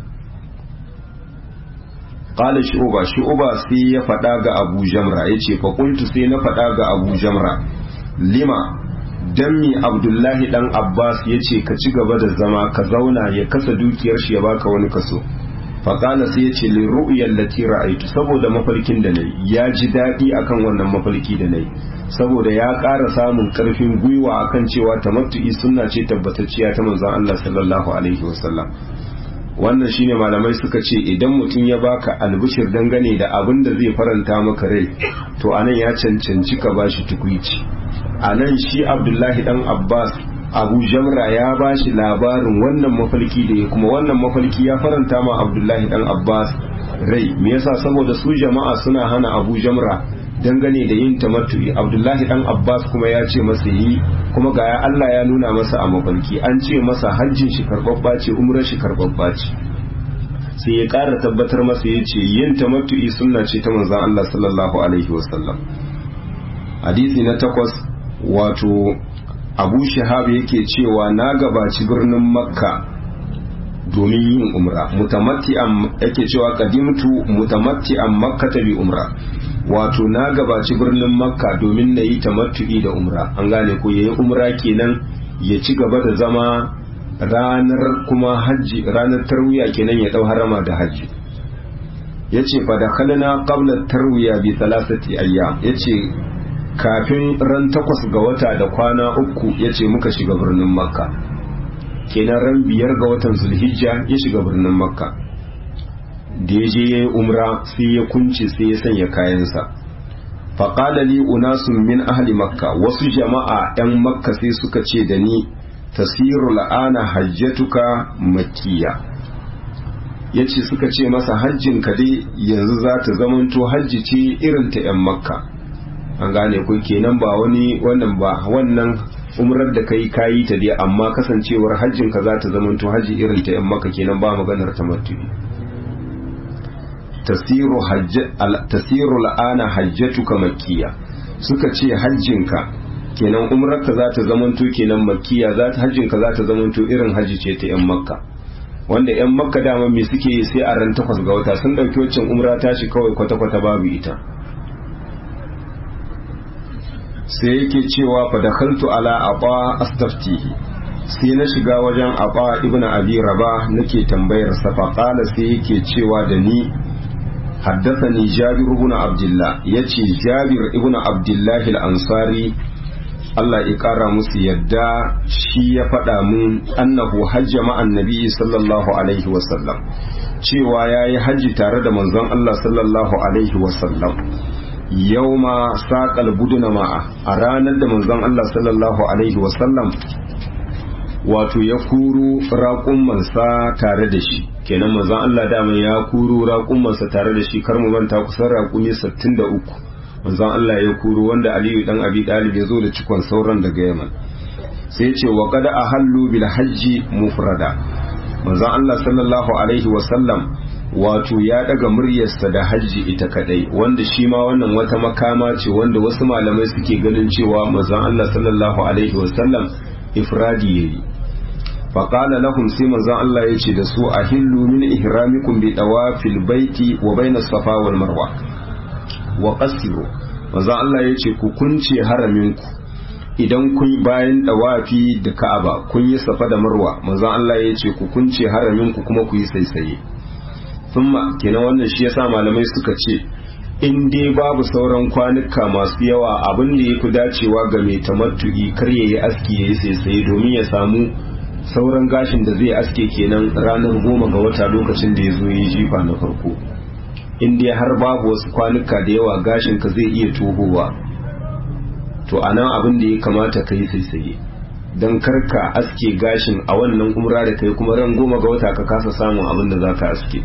A: qala shu'ba shu'ba sai ya faɗa ga abu jamra yace fa qultu sai na faɗa ga abu jamra lima dan mi abdullahi dan abbas yace ka ci gaba da zama ka zauna ya kasa dukiyar shi ya baka wani kaso faƙala sai ya ce liru'yar lati ra'aitu saboda mafarkin da nayi ya ji daɗi akan wannan mafarki da nayi saboda ya ƙara samun ƙarfin gwiwa akan cewa tamattu'i sunna ce tabbatacciya ta manzon Allah sallallahu alaihi wasallam wannan shine malamai suka ce idan mutum ya baka albishir dangane da abin da zai faranta maka rai to anan ya cancanci ka bashi tukuici anan shi Abdullahi dan Abbas abu jamra ya ba shi labarin wannan mafalki da ya kuma wannan mafalki ya faranta ma abdullahi dan abbas rai me yasa saboda su jama'a suna hana abu jamra dangane da yin tamattu'i abdullahi dan abbas kuma ya ce masa yi kuma ga allah ya nuna masa a mafalki an ce masa hajjin shi karbabba ce umrar shi karbabba ce sai ya ƙara tabbatar masa ya ce yin tamattu'i sunna ce ta manzon allah sallallahu alaihi wasallam hadisi na takwas wato abu shahab yake cewa na gabaci birnin makka domin yin umra mutamatti'an yake cewa qadimtu mutamatti'an makkata bi umra wato na gabaci birnin makka domin na yi tamattu'i da umra an gane ko yayi umra kenan ya ci gaba da zama ranar kuma hajji ranar tarwiya kenan ya dau harama da hajji yace fa dakhalna qabla tarwiya bi thalathati ayyam yace kafin ran takwas ga wata da kwana uku ya ce muka shiga birnin makka kenan ran biyar ga watan zulhijja ya shiga birnin makka da ya je ya yi umra sai ya kunce sai ya sanya kayansa faƙala li unasun min ahli makka wasu jama'a 'yan makka sai suka ce da ni tasiru la'ana hajjatuka makkiya ya ce suka ce masa hajjinka dai yanzu za ta zamanto hajji ce irin ta 'yan makka an gane ku kenan ba wani wannan ba wannan umrar da kai kayi ta dai amma kasancewar hajjin ka za ta zamanto haji irin ta yan maka kenan ba maganar tamattu'i tasiru hajj tasiru la'ana hajjatuka makkiya suka ce hajjin ka kenan umrar ka za ta zamanto kenan makkiya za ta hajjin ka za ta zamanto irin haji ce ta yan makka wanda yan makka dama me suke sai a ran takwas ga wata sun dauki waccan umra tashi kawai kwata-kwata babu ita sai yake cewa fa dakhaltu ala aba astaftihi sai na shiga wajen aba ibnu abi raba nake tambayar sa fa qala sai yake cewa da ni haddathani jabir ibn abdullah yace jabir ibn abdullah al-ansari Allah ya kara musu yadda shi ya faɗa mun annahu hajja ma'an nabi sallallahu alaihi wasallam cewa yayi hajji tare da manzon Allah sallallahu alaihi wasallam yauma saƙal buduna ma'a a ranar da manzon Allah sallallahu Alaihi wasallam wato ya kuru raƙummansa tare da shi kenan manzon Allah dama ya kuru raƙummansa tare da shi kar mu manta kusan raƙumi 63 manzon Allah ya kuru wanda Aliyu dan Abi Dalib ya zo da cikon sauran daga Yaman sai ya ce wa qad ahallu bil hajji mufrada manzon Allah sallallahu alaihi wasallam wato ya daga muryarsa da hajji ita kadai wanda shi ma wannan wata makama ce wanda wasu malamai suke ganin cewa manzon Allah sallallahu alaihi wasallam ifradi yayi faqala lahum sai manzon Allah ya ce da su ahillu min ihramikum bi tawafil baiti wa bainas safa wal marwa wa qasiru manzon Allah ya ce ku kunce haraminku idan kun bayan dawafi da Ka'aba kun yi safa da Marwa manzon Allah ya ce ku kunce haraminku kuma ku yi saisaye thumma kenan wannan shi yasa malamai suka ce in dai babu sauran kwanuka masu yawa abin da yafi dacewa ga mai tamattu'i kar yayi aski yayi saisaye domin ya samu sauran gashin da zai aske kenan ranar goma ga wata lokacin da ya zo yi jifa na farko in dai har babu wasu kwanuka da yawa gashin ka zai iya tohowa to anan abin da ya kamata ka yi saisaye don karka aske gashin a wannan umra da kai kuma ran goma ga wata ka kasa samun abin da za ka aske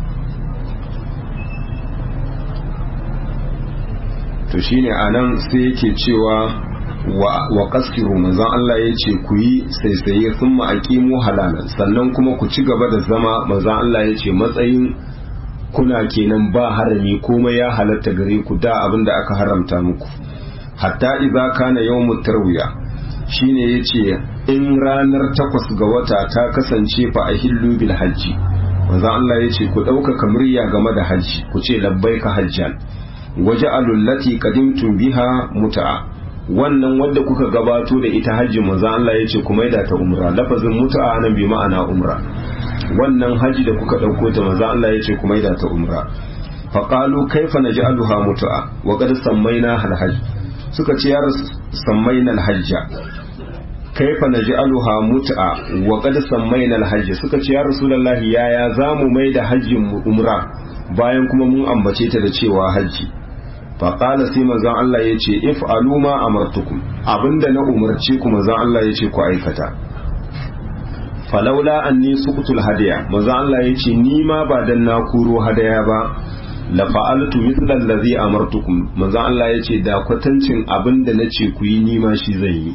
A: to shine a nan sai yake cewa wa kaskiru manzon Allah ya ce ku yi saisaye sun ma'aƙimu halalan sannan kuma ku ci gaba da zama manzon Allah ya ce matsayin kuna kenan ba harami komai ya halatta gare ku da abin da aka haramta muku hatta idza kana yawmut tarwiya shine yace in ranar takwas ga wata ta kasance fa ahillu bil hajji manzon Allah yace ku ɗaukaka murya game da hajji ku ce labbaika hajjan waja'alul lati qadimtum biha mut'a wannan wanda kuka gabato da ita hajji manzon Allah yace ku maida ta umra lafazin mut'a nan bi ma'ana umra wannan haji da kuka ɗauko ta manzon Allah yace ku maida ta umra faqalu kaifa naj'aluha mut'a wa qad sammayna hal hajj suka ce ya sammayna al hajja kaifa naj'aluha mut'a wa qad sammayna al-hajj suka ce ya rasulullahi yaya zamu mai da hajjin mu umra bayan kuma mun ambace ta da cewa hajji fa qala sai manzon Allah yace if'alu ma amartukum abinda na umarce ku manzon Allah yace ku aikata falaula anni suqtul hadiya manzon Allah yace ni ma ba dan na kuro hadaya ba la fa'altu mithla allazi amartukum manzon Allah yace da kwatancin abinda nace ku yi ni ma shi zan yi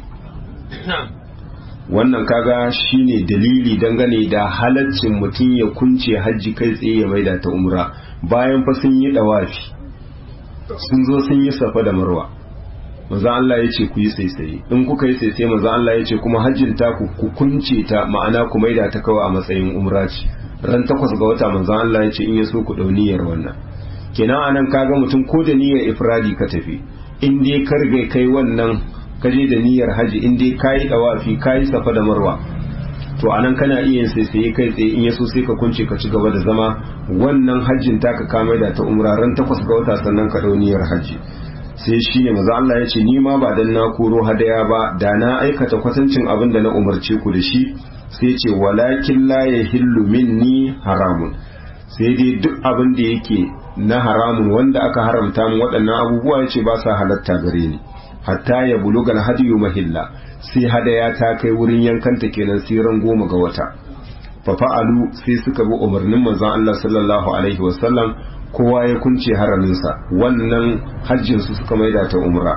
A: wannan kaga shine dalili dangane da halaccin mutum ya kunce hajji kai tsaye ya maida ta umra bayan fa sun yi dawafi sun zo sun yi safa da marwa maza Allah ya ce ku yi saisaye in kuka yi saisaye maza Allah ya ce kuma hajjin ta ku ku kunce ta ma'ana ku maida ta kawai a matsayin umra ce ran takwas ga wata maza Allah ya ce in ya so ku dauniyar wannan kenan anan kaga mutum ko da niyyar ifradi ka tafi in dai ka riga kai wannan ka je da niyyar haji in dai kayi dawafi kayi safa da marwa to anan kana iya yin sai sai kai tsaye in yaso sai ka kunce ka ci gaba da zama wannan hajjin taka ka mai da ta umra ran takwas ga wata sannan ka dau niyyar haji sai shi ne maza Allah ya ce ni ma ba dan na koro hadaya ba da na aikata kwatancin abin da na umarce ku da shi sai ce walakin la yahillu minni haramun sai dai duk abin da yake na haramun wanda aka haramta mu waɗannan abubuwa ya ce ba sa halatta gare ni hatta ya bulugal hadiyu mahilla sai hadaya ta kai wurin yankanta kenan sai ran goma ga wata fa fa'alu sai suka bi umarnin manzon Allah sallallahu alaihi wasallam kowa ya kunce haraminsa wannan hajjin su suka maida ta umra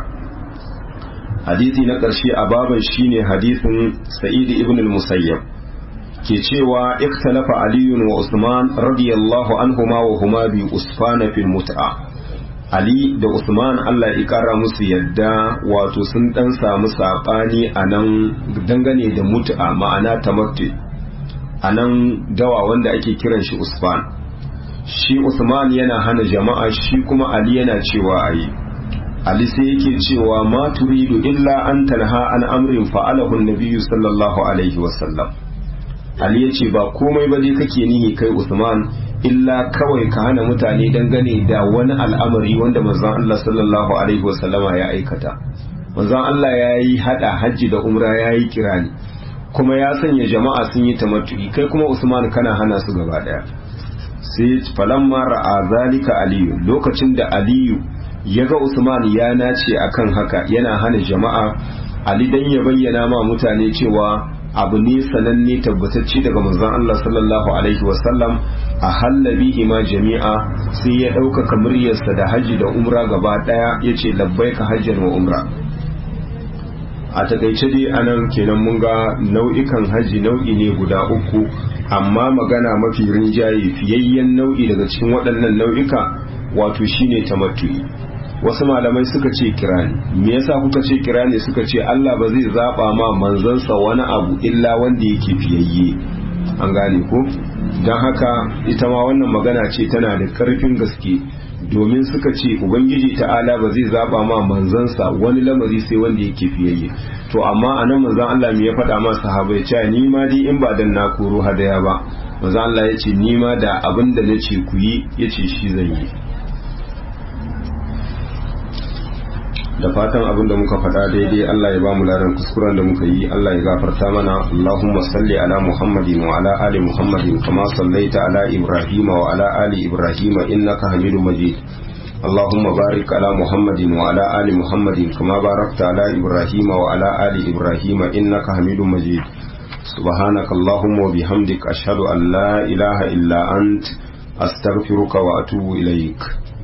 A: hadisi na ƙarshe a baban shine hadisin sa'id ibn al-musayyab ke cewa ikhtalafa aliyun wa usman radiyallahu anhuma wa huma bi usfana fil mut'a Ali da Usman Allah ya kara musu yadda wato sun dan samu saɓani a nan dangane da mutu'a ma'ana tamattu a nan dawa wanda ake kiran shi Usman shi Usman yana hana jama'a shi kuma Ali yana cewa ayi Ali sai yake cewa ma turidu illa an tanha an amrin fa'alahu nabiyyu sallallahu alaihi wasallam Ali ya ce ba komai ba dai kake nihi kai Usman illa kawai ka hana mutane dangane da wani al'amari wanda manzon Allah sallallahu alaihi wasallama ya aikata manzon Allah ya yi hada hajji da umra ya yi kirani kuma ya sanya jama'a sun yi tamattu'i kai kuma Usman kana hana su gaba daya sai falamma ra'a zalika aliyu lokacin da aliyu ya ga Usman ya nace akan haka yana hana jama'a Ali dan ya bayyana ma mutane cewa abu ne sananne tabbatacce daga manzon Allah sallallahu alaihi wasallam a hallabi ima jami'a sai ya ɗaukaka muryarsa da haji da umra gaba ɗaya ya ce labbaika hajjan wa umra a takaice dai anan kenan mun ga nau'ikan haji nau'i ne guda uku amma magana mafi rinjaye fiyayyen nau'i daga cikin waɗannan nau'ika wato shine tamattu'i wasu malamai suka ce kirani me yasa kuka ce kirani suka ce Allah ba zai zaba ma manzansa wani abu illa wanda yake fiyayye an gane ko don haka ita ma wannan magana ce tana da karfin gaske domin suka ce ubangiji ta'ala ba zai zaba ma manzansa wani lamari sai wanda yake fiyayye to amma anan manzon Allah me ya faɗa ma sahabbai cewa ni ma dai in ba dan na koro hadaya ba manzon Allah ya ce ni ma da abin da nace ku yi yace shi zan yi da fatan abin da muka faɗa daidai Allah ya ba mu ladan kuskuren da muka yi Allah ya gafarta mana Allahumma salli ala Muhammadin wa ala ali Muhammadin kama sallaita ala Ibrahim wa ala ali Ibrahim innaka Hamidum Majid اللهم بارك على محمد وعلى آل محمد كما باركت على إبراهيم وعلى آل إبراهيم إنك حميد مجيد سبحانك اللهم وبحمدك أشهد أن لا إله إلا أنت أستغفرك وأتوب إليك